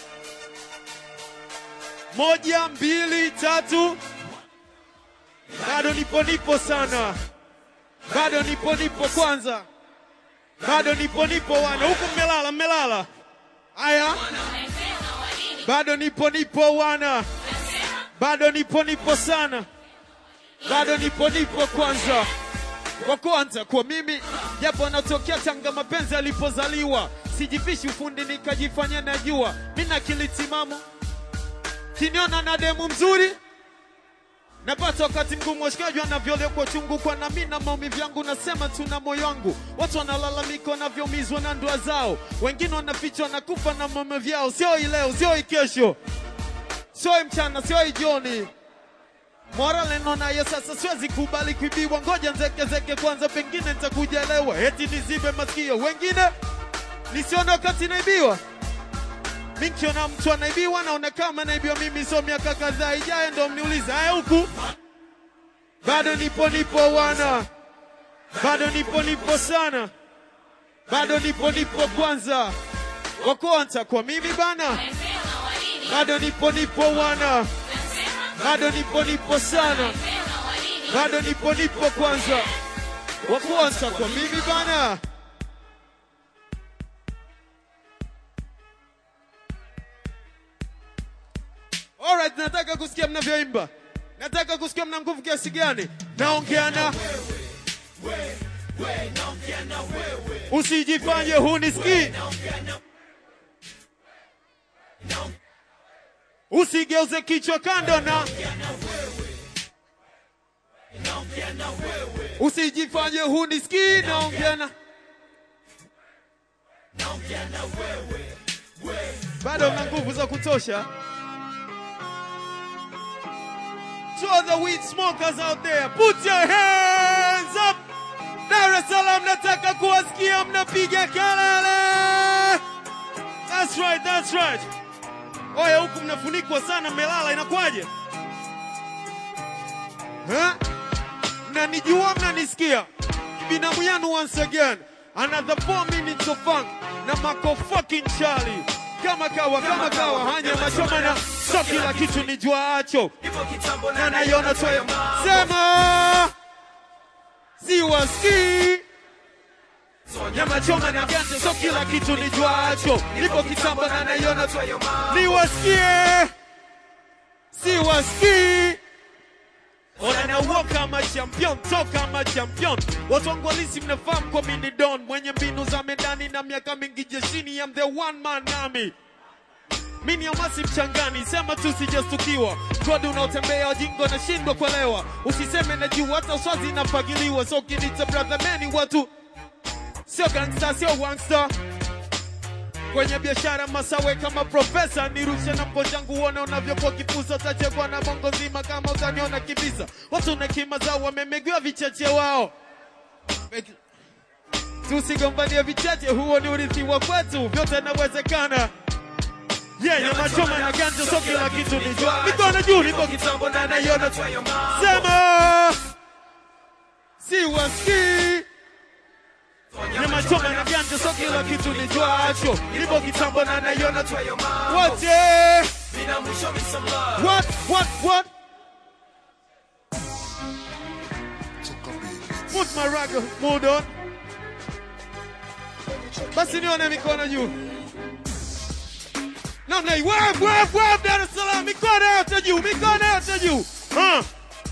Moja, mbili, tatu. Bado nipo nipo sana, bado nipo nipo kwanza, bado nipo nipo wana huku, mmelala mmelala. Haya, bado nipo nipo wana, bado nipo nipo sana, bado nipo nipo kwanza kwa kwanza kwa mimi, japo natokea Tanga, mapenzi alipozaliwa, sijifishi ufundi nikajifanya najua, mina akili timamu, kiniona na demu mzuri napata wakati mgumu, washikaji wanavyolekwa chungu kwa na mimi na maumivu yangu, nasema tuna moyo wangu. Watu wanalalamika wanavyoumizwa na ndoa zao, wengine wanafichwa na kufa na maumivu yao. Sio hii leo, sio hii kesho, sio hii mchana, sio hii jioni. Morale nayo sasa, siwezi kubali kuibiwa, ngoja nzekezeke kwanza, pengine nitakuja elewa, eti nizibe masikio, wengine nisione wakati naibiwa. Mi nikiona mtu anaibiwa naona kama anaibiwa mimi, so miaka kadhaa ijayo ndo mniulize haya huku. Bado nipo nipo wana, bado nipo nipo sana, bado nipo nipo kwanza, wa kwanza kwa mimi bana, bado nipo nipo wana, bado nipo nipo sana, bado nipo nipo kwanza, wa kwanza kwa mimi bana. Alright, nataka kusikia mnavyoimba, nataka kusikia mna nguvu kiasi gani. Naongea na usijifanye hunisikii, usigeuze kichwa kando na usijifanye hunisikii. Naongea na bado mna nguvu za kutosha. To all the weed smokers out there, put your hands up. Dar es Salaam, nataka kuwasikia mnapiga kelele. That's right, that's right. Oya, huku mnafunikwa sana, mmelala, inakwaje? Huh? Mnanijua, mnanisikia? Binamu yanu once again. Another four minutes of funk na Mako fucking Charlie. Kama kawa, kama kawa, hanya machoma na so kila kitu ni juacho. Na naiona toyo. Sema! Siwasikii. Nyama choma na ganja, so kila kitu ni juacho. Nipo kitambo na naiona toyo. Niwasikie. Siwasikii. Ona na walk kama champion, talk kama champion. Watu wangu halisi mnafahamu kwa mini don, mwenye mbinu za medani na miaka mingi jeshini, I'm the one man army. Mini amasi mchangani, sema tu sijastukiwa. Kodi unaotembea wajingo na shindwa kuelewa. Usiseme na juu hata swazi inafagiliwa. So kinita brother many watu sio gangsta, sio wangsta kwenye biashara masawe kama profesa nirushe na mgonjangu uone unavyokuwa kipusa utachekwa na bongo nzima kama utaniona kibisa watu na kima zao wamemegewa vichache wao tusigombanie vichache huo ni urithi wa kwetu vyote inawezekana Yeah, nyama choma na ganja so kila kitu ni jua mikono juu nipo kitambo na naiona sema siwasikii nyama choma na ganja so kila kitu ni jwacho nipo kitambo na naiona wote what what what put my rag mood on basi nione mikono juu namna hii wave wave wave Dar es Salaam mikono yote juu mikono yote juu huh.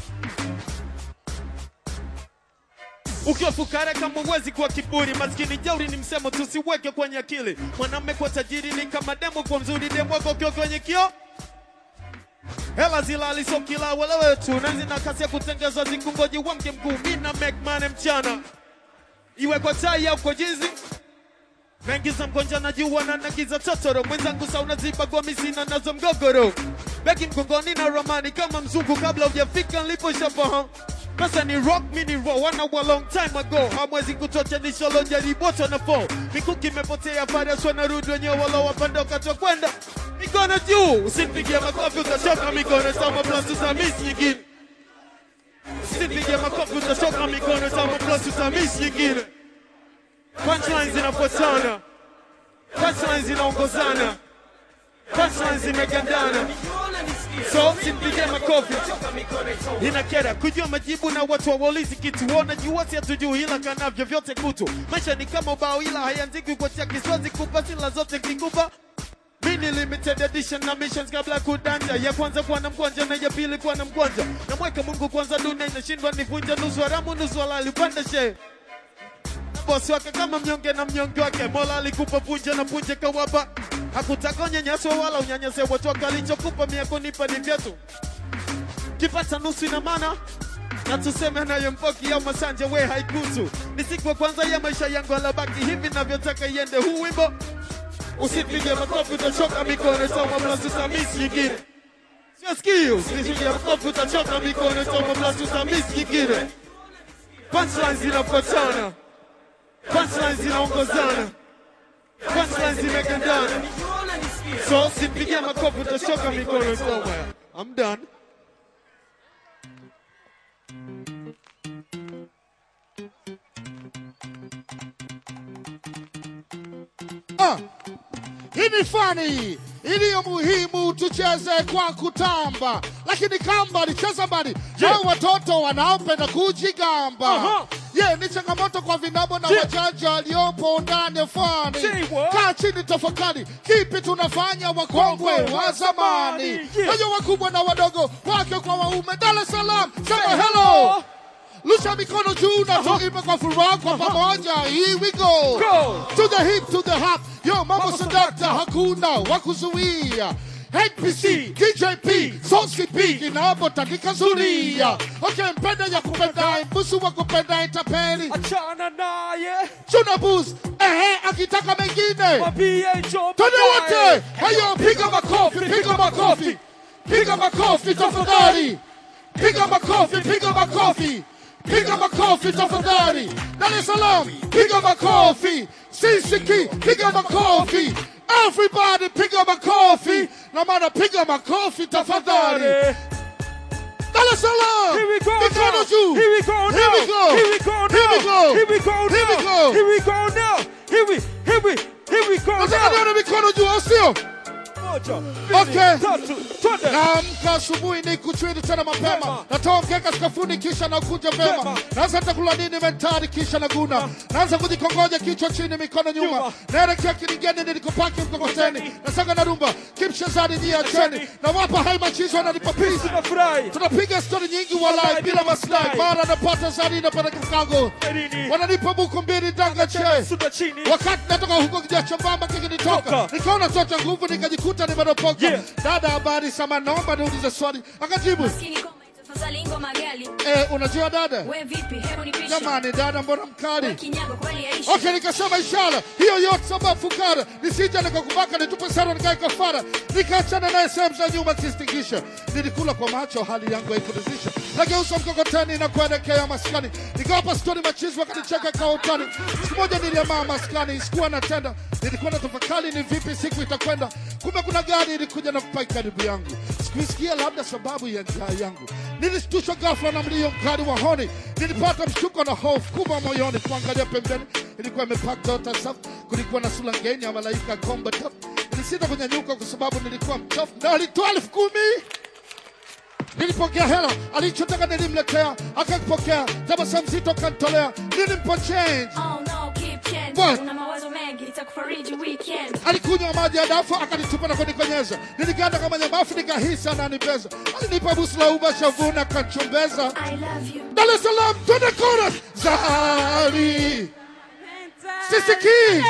Ukiwa fukara kama uwezi kuwa kiburi, maskini jeuri ni msemo, tusiweke kwenye akili. Mwanamme kwa tajiri ni kama demo kwa mzuri, demo wako ukiwa kwenye kio hela zilali so kila welewe tu na zina kasi ya kutengezwa zikungoji wange mguu. Mina make money mchana, iwe kwa tai au kwa jizi Naingiza mgonja na jua na nagiza totoro mwenzangu sauna ziba kwa misina nazo mgogoro begi mgongoni na ramani kama mzungu kabla hujafika nilipo shafahamu pesa ni rock mini roll wana wa long time ago hamwezi kutocha nisholo jariboto na fall mikuki imepotea faras wanarudi wenyewe walo wapandoka kwenda mikono juu usinipigie makofi utachoka mikono sama blasu za miss nyingine Usipige makofi utatoka mikono tama plus utamiss nyingine. Punchlines zinafuatana. Punchlines zinaongozana. Punchlines zimegandana. So usipige makofi. Inakera kujua majibu na watu hawaulizi kitu. Wanajua si hatujui ila kanavyo vyote kutu. Maisha ni kama ubao ila haiandikwi kwa chaki. Siwezi kupa sila zote kikupa mini limited edition na missions kabla ya kudanja ya kwanza kuwa na mkwanja na ya pili kuwa na mkwanja na mweka mungu kwanza dunia inashindwa nivunja nusu haramu nusu halali upande she bosi wake kama mnyonge na mnyonge wake mola alikupa punje na punje kawapa hakutaka unyanyaswa wala unyanyase watu wake alichokupa mia kunipa ni vyetu kipata nusu ina maana na tuseme nayo mpoki au masanja we haikusu ni siku ya kwanza ya maisha yangu alabaki hivi navyotaka iende huu wimbo usipige makofi utachoka mikono soma plus utamis nyingine sio sikio usipige makofi utachoka mikono soma plus utamis nyingine punchlines zinafuatana punchlines zinaongozana punchlines zimegandana so usipige makofi utachoka mikono soma I'm done Ah, hii ni fani iliyo muhimu, tucheze kwa kutamba, lakini kamba licheza mbali Yeah. na watoto wanaopenda kujigamba. Aha. Ye ni changamoto kwa vinabo na Yeah. wajaji waliopo ndani ya fani. Say what? Kaa chini tafakari, kipi tunafanya wakongwe Wakongwe wa wa zamani, zamani. Yeah. wenye wakubwa na wadogo, wake kwa waume. Dar es Salaam, sema Say hello. hello. Lusha mikono juu na tuimbe kwa furaha kwa pamoja. Here we go. Go. To the hip, to the hop. Yo, mama sadakta, hakuna wakuzuia. HPC, DJP, Soski P, inapotandika zuria. Okay, mpenda ya kupenda, mbusu wa kupenda itapeli. Achana naye. Chuna bus, ehe, akitaka mengine. Mabie jo Twende baadaye. wote. Hayo, piga makofi, piga makofi. Piga makofi tafadhali. Piga makofi, piga makofi. Piga makofi tafadhali. Dar es Salaam, piga makofi. Sisiki, piga makofi. Everybody piga makofi. Na maana piga makofi tafadhali. Dar es Salaam. Here we go Mikono now. juu. Here we go now. Here we go. Here we go Here we now. go. Here we go Here we now. go. Here we go now. Here we here we here we go Nataka now. nione mikono juu, au sio? Moja, Okay. mbili, tatu, twende. Naamka asubuhi ni kuchwili tena mapema, Vema. natoa mkeka sakafuni kisha nakuja vema, Vema. naanza takula nini mentari kisha naguna, naanza kujikongoja kichwa chini mikono nyuma, Nyuma. naelekea kiligeni nilikopaki mkokoteni, Mkokoteni. nasaga na rumba kimshazani jia cheni, Acheni. na wapa hai machizo wananipa peace. Tunafurahi. Tunapiga stori nyingi walai Walai, bila bila maslahi, maslahi. mara napata zani napeleka mkago, Nini? wananipa buku mbili danga che Suda chini. wakati natoka huko kijacho mbamba kikinitoka Toka. nikaona tota nguvu nikajikuta nimeropoka Yeah. dada habari sama naomba niulize swali akajibu Tafadhali ngoma gali. eh, unajua dada We vipi? Hebu nipishe. jamani dada mbona mkali Kinyago kweli yaishi. Okay, nikasema ishara hiyo yote sababu fukara nisija nikakubaka nitupe sara nikae kafara nikaachana naye sehemu za nyuma kistingisha nilikula kwa macho hali yangu haikuridhisha nageuza mkokoteni na kuelekea maskani nikawapa stori machizi wakanicheka kwa utani siku moja niliamaa maskani sikuwa natenda nilikuwa na tafakari ni vipi siku itakwenda kumbe kuna gari ilikuja na kupai karibu yangu sikuisikia labda sababu ya njaa yangu nilishtushwa ghafla na mlio mkali wa honi nilipata mshtuko na hofu kubwa moyoni kuangalia pembeni ilikuwa imepaka tota safu kulikuwa na sura ngeni ya malaika komba top nilisita kunyanyuka kwa sababu nilikuwa mchafu na alitoa elfu kumi nilipokea hela alichotaka nilimletea akakipokea tabasamu zito kantolea nilimpa change Oh no, keep change. What? Una mawazo mengi itakufariji weekend. alikunywa maji ya dafu akanitupa na kunikonyeza niliganda kama nyamafu nikahisi ananibeza alinipa busu la uba shavuna akanchombeza I love you. Dar es Salaam twende chorus Zari Sisiki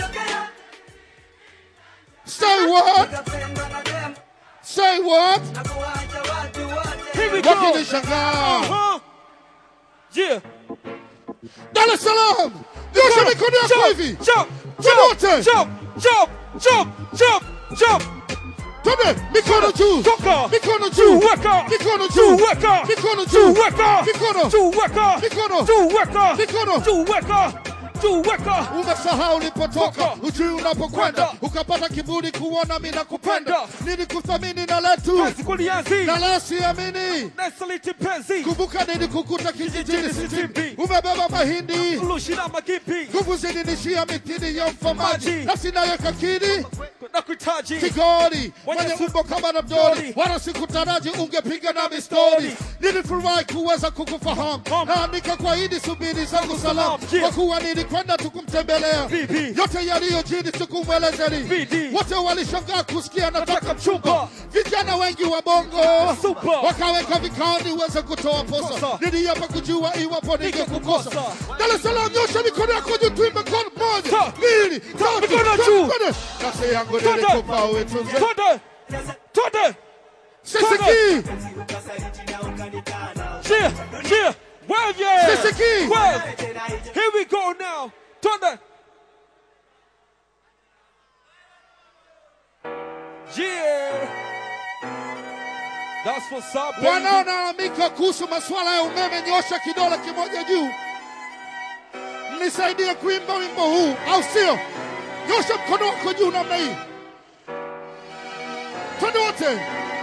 Say what Say what Here we go. Wakinishangaa Uh-huh. Yeah. Dar es Salaam Nyosha mikono yako Jump, hivi jump, Wote jump, jump, jump, jump, jump. Twende mikono juu Toka. Mikono juu Weka. Mikono juu Weka. Mikono juu Weka. Mikono Weka. Mikono Weka. Mikono Weka. Mikono Weka. juu weka umesahau ulipotoka ujui unapokwenda ukapata kiburi kuona mi nakupenda nilikuthamini na letu kulianzi na la siamini nasaliti penzi kumbuka nini kukuta kijijini sitini umebeba mahindi lushina magipi nguvu zilinishia mitini ya mfamaji nafsi nayo kakiri na kuhitaji kigori Mwenye mwenye su- umbo kama na mdori wala sikutaraji ungepiga nami stori nilifurahi kuweza kukufahamu naandika kwa idi subiri zangu salamu kwa kuwa nilikwenda tukumtembelea yote yaliyojiri tukumwelezeni wote walishangaa kusikia nataka mchumba vijana wengi wa bongo wakaweka vikao niweze kutoa posa niliapa kujua iwapo ningekukosa Dar es Salaam nyosha mikono yako juu tuimbe kod moja mbili tatu Mikono juu. twende. kasi yangu Twende. nilikupa uitunze Twende. Twende. Sisiki. Cheer, cheer. Wave yeah. Sisiki. Wave. Here we go now. Twende. Yeah. That's what's up, baby. wanaolalamika kuhusu masuala ya umeme, nyosha kidole kimoja juu, nisaidie kuimba wimbo huu, au sio? Nyosha mkono wako juu namna hii, twende wote.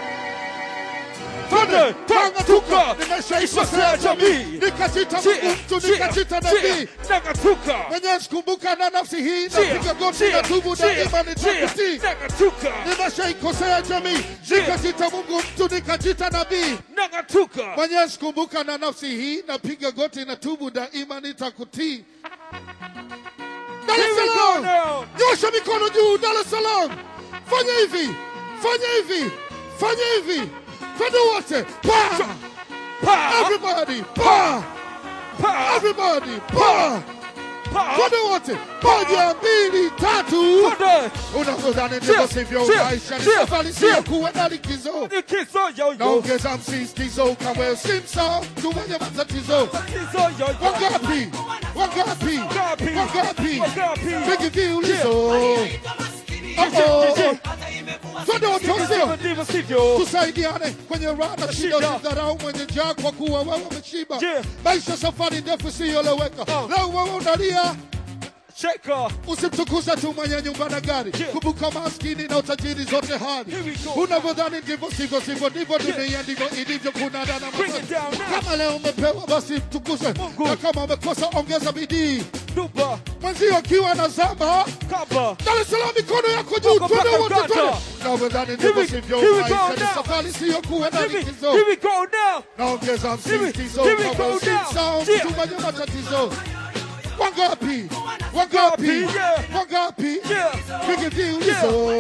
Twende, Tangatuka, tuka. nimeshaikosea jamii, nikajita Mungu mtu, nikajita nabii. Nagatuka. Mwenyezi kumbuka na nafsi hii, Cheer, napiga goti cheer, na tubu cheer, daima nitakutii. Nagatuka. Nimeshaikosea jamii, nikajita Mungu mtu, nikajita nabii. Nagatuka. Mwenyezi kumbuka na nafsi hii, napiga goti na tubu daima nitakutii. Dar es Here we go Salaam, now. nyosha mikono juu. Dar es Salaam, fanya hivi, fanya hivi, fanya hivi, twende wote, pa Pa. everybody, pa Pa. everybody, pa Pa. twende wote, moja, mbili, tatu. Twende. Unavyodhani ndivyo Cheer, sivyo, cheer, maisha ni cheer, safari, cheer. sio kuwa na likizo. Likizo yo yo. Naongeza msisitizo kama usimsahau mtu mwenye matatizo. Likizo yo yo. Wangapi? Wangapi? Wangapi? Wangapi? Wangapi? Vingi viulizo. Uh-oh. Twende wote sio? Ndivyo sivyo. Tusaidiane kwenye raha na shida, Shida. usidharau mwenye njaa kwa kuwa wewe umeshiba. Yeah. Maisha safari ndefu isiyoeleweka. Uh. Leo wewe unalia Cheka. Usimtukuze tu mwenye nyumba na gari, kumbuka maskini na utajiri zote hali. Here we go. Unavyodhani ndivyo sivyo, sivyo ndivyo dunia ndivyo ilivyo. Kuna dana Bring it down now. kama leo umepewa basi mtukuze, na kama umekosa ongeza bidii. Duba. Mwenzio akiwa na zama Kaba. Dar es Salaam, mikono yako juu, Wako twende mpaka wote, Uganda. twende. Unavyodhani Here ndivyo we- sivyo, here we go maisha ni now. safari, siyo kuwa na Here we, likizo. here we go now. Naongeza Here we- msisitizo here we kama go now. usimsahau Yeah. mtu mwenye matatizo. Wangapi? Wangapi? Yeah. Wangapi? Yeah. Piga viulizo.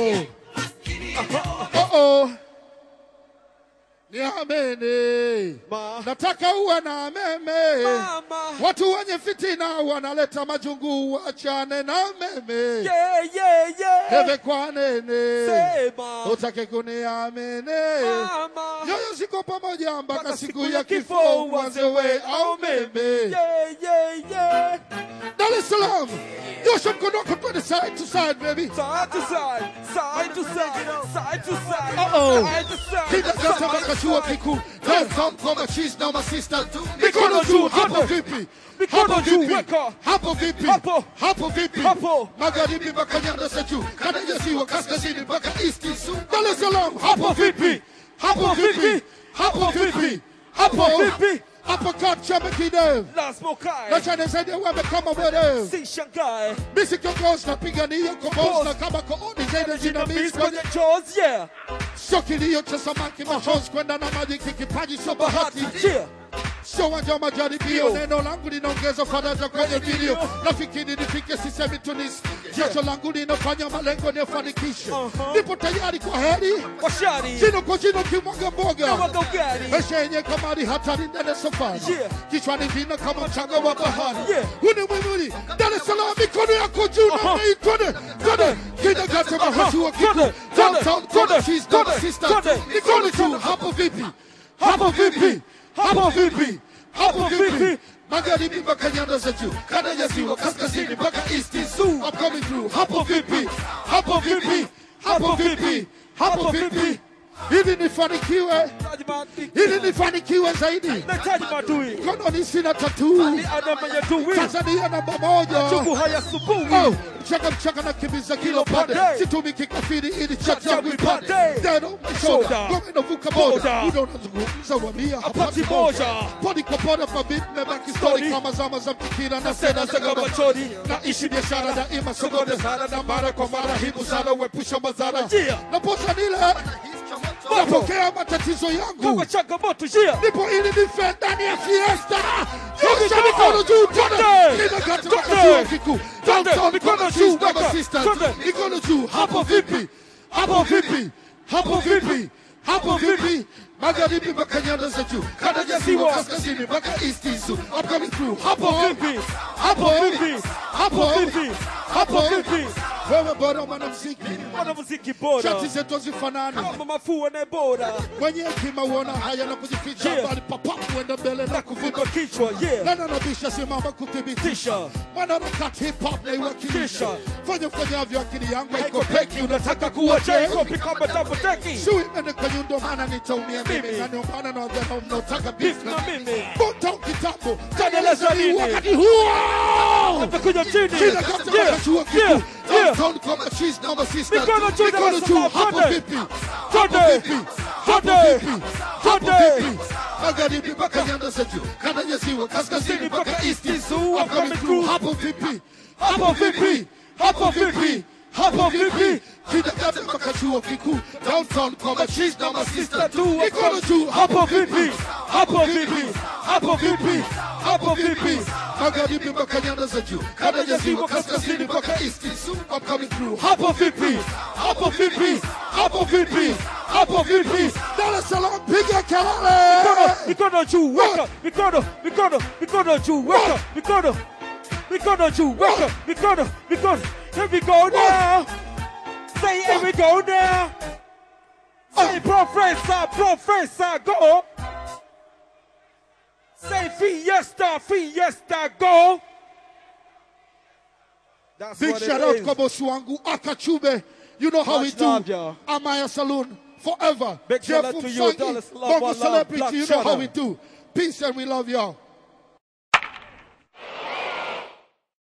Uh-oh. Niamini. Ma. Nataka uwe na meme. Mama. Watu wenye fitina wanaleta majungu, wachane na meme. Yeah, yeah, yeah. Heve kwa nene. Sema. Utake kuniamini. Mama. Nyoyo ziko pamoja mpaka Mpaka siku ya kifo uanze we au meme. Yeah, yeah, yeah. Dar es Salaam. Nyosha mkono wako twende side to side baby. Side to side, side to side, side to side, Uh-oh. side to side. Kinagata mpaka chuo kikuu. Welcome kwa machis na masista. Mikono juu hapo vipi? Mikono Hapo juu, vipi? weka. Hapo vipi? Hapo. Hapo vipi? Hapo. Magharibi mpaka nyanda za juu. Kada ya ziwa kaskazini mpaka east. Dar es Salaam. Hapo vipi? Hapo vipi? Hapo vipi? Hapo vipi? Hapo kat chama kidevu. Lazima ukae. Na chane zaidi ya wame kama mwerevu. Si shangae. Misi kiongozi napigania kombozi na kama kooni zaidi jinamizi kwenye Kwenye chores, yeah. sio kilio cha samaki machozi kwenda na maji kikipaji sio bahati Yeah. sio uwanja wa majaribio neno langu linaongeza faraja kwenye vilio nafikiri nifike sisemi tunis jasho langu linafanya malengo niyafanikishe nipo tayari kwa heri Washari. jino kwa jino kimwaga mboga Mwaga ugali. maisha yenye kamari hatari ndani safari Yeah. kichwani vina kama mchanga wa bahari Yeah. huu ni mwimuli Dar es Salaam mikono yako juu na mei twende twende kinagate mahasua kiku Twende, downtown twende, kona cheese na twende, sister twende. mikono juu hapo vipi hapo vipi hapo vipi hapo vipi magharibi mpaka nyanda za juu kada ya ziwa kaskazini mpaka east zoo I'm coming through hapo vipi hapo vipi hapo vipi hapo vipi ili nifanikiwe, ili nifanikiwe zaidi. Nahitaji maadui. Mkononi sina tatuu. Ni anayeyetuwi. Tanzania namba moja. Chungu hayasumbui. Oh, mchaka mchaka na kimbiza kilo pande, situmi kikafiri ili chat yangu ipande. Dead on my shoulder, ngome inavuka boda, muda unazungumza wamia hapati moja. Podi kwa poda mabit mebaki story kama zama za mpikira na seda za gabachori. Naishi biashara daima sogote sana na mara kwa mara hibu sana uepusha madhara. Naposa nile napokea matatizo yangu changamoto njia nipo ili nife ndani ya fiesta Twende, Nyosha twende, mikono juu twende. twende ninakata mpaka Twende. chuo kikuu Twende, Downtown mikono kama juu, sisters, weka. sisters. Twende. mikono juu hapo vipi hapo vipi hapo vipi hapo vipi magharibi mpaka nyanda za juu kanda ya ziwa kaskazini mpaka east isu upcoming through hapo vipi hapo vipi hapo vipi hapo vipi wewe bora mwanamuziki mwanamuziki bora shati zetu hazifanani kama mafua na bora mwenye hekima uona haya na kujificha Yeah. bali papapu enda mbele na kuvuka kichwa yeah. nana nabisha simama kuthibitisha mwanaharakati hip hop naiwakilisha fanya fanyavyo akili yangu haiko peki unataka kuwa Kopi kama double decking. shui ende kwa nyundo maana nitaumia mimi na ndio maana na wadhana mnaotaka beef na mimi Bonta kitambo Taendeleza taendeleza nini? wakati huo Atakuja chini. Kila kata Yeah, mpaka chuo yeah, kikuu yeah. Downtown kama cheese na masista Mikono juu na Mikono juu masala, hapo twende. vipi hapo Twende. vipi hapo Twende. vipi hapo Twende. vipi magharibi mpaka nyanda za juu kanda ya ziwa kaskazini mpaka east I'm coming through hapo vipi hapo vipi hapo vipi hapo vipi kidakata mpaka chuo kikuu downtown kwa machis na masista tu mikono juu hapo vipi hapo vipi hapo vipi hapo vipi magharibi mpaka nyanda za juu kanda ya ziwa kaskazini mpaka east I'm coming through hapo vipi hapo vipi hapo vipi hapo vipi Dar es Salaam piga kelele mikono juu weka mikono mikono mikono juu weka mikono mikono juu weka mikono mikono here we go now say here we go now say professor professor go say fiesta fiesta go That's Big what it shout out is. kwa bosi wangu Akachube. You know how Much we do. love, y'all. Amaya Saloon forever. Big shout Jeff out to you, Msangi, Dallas Love, Bongo one love, Celebrity. Black You know how Channel. we do. Peace and we love y'all.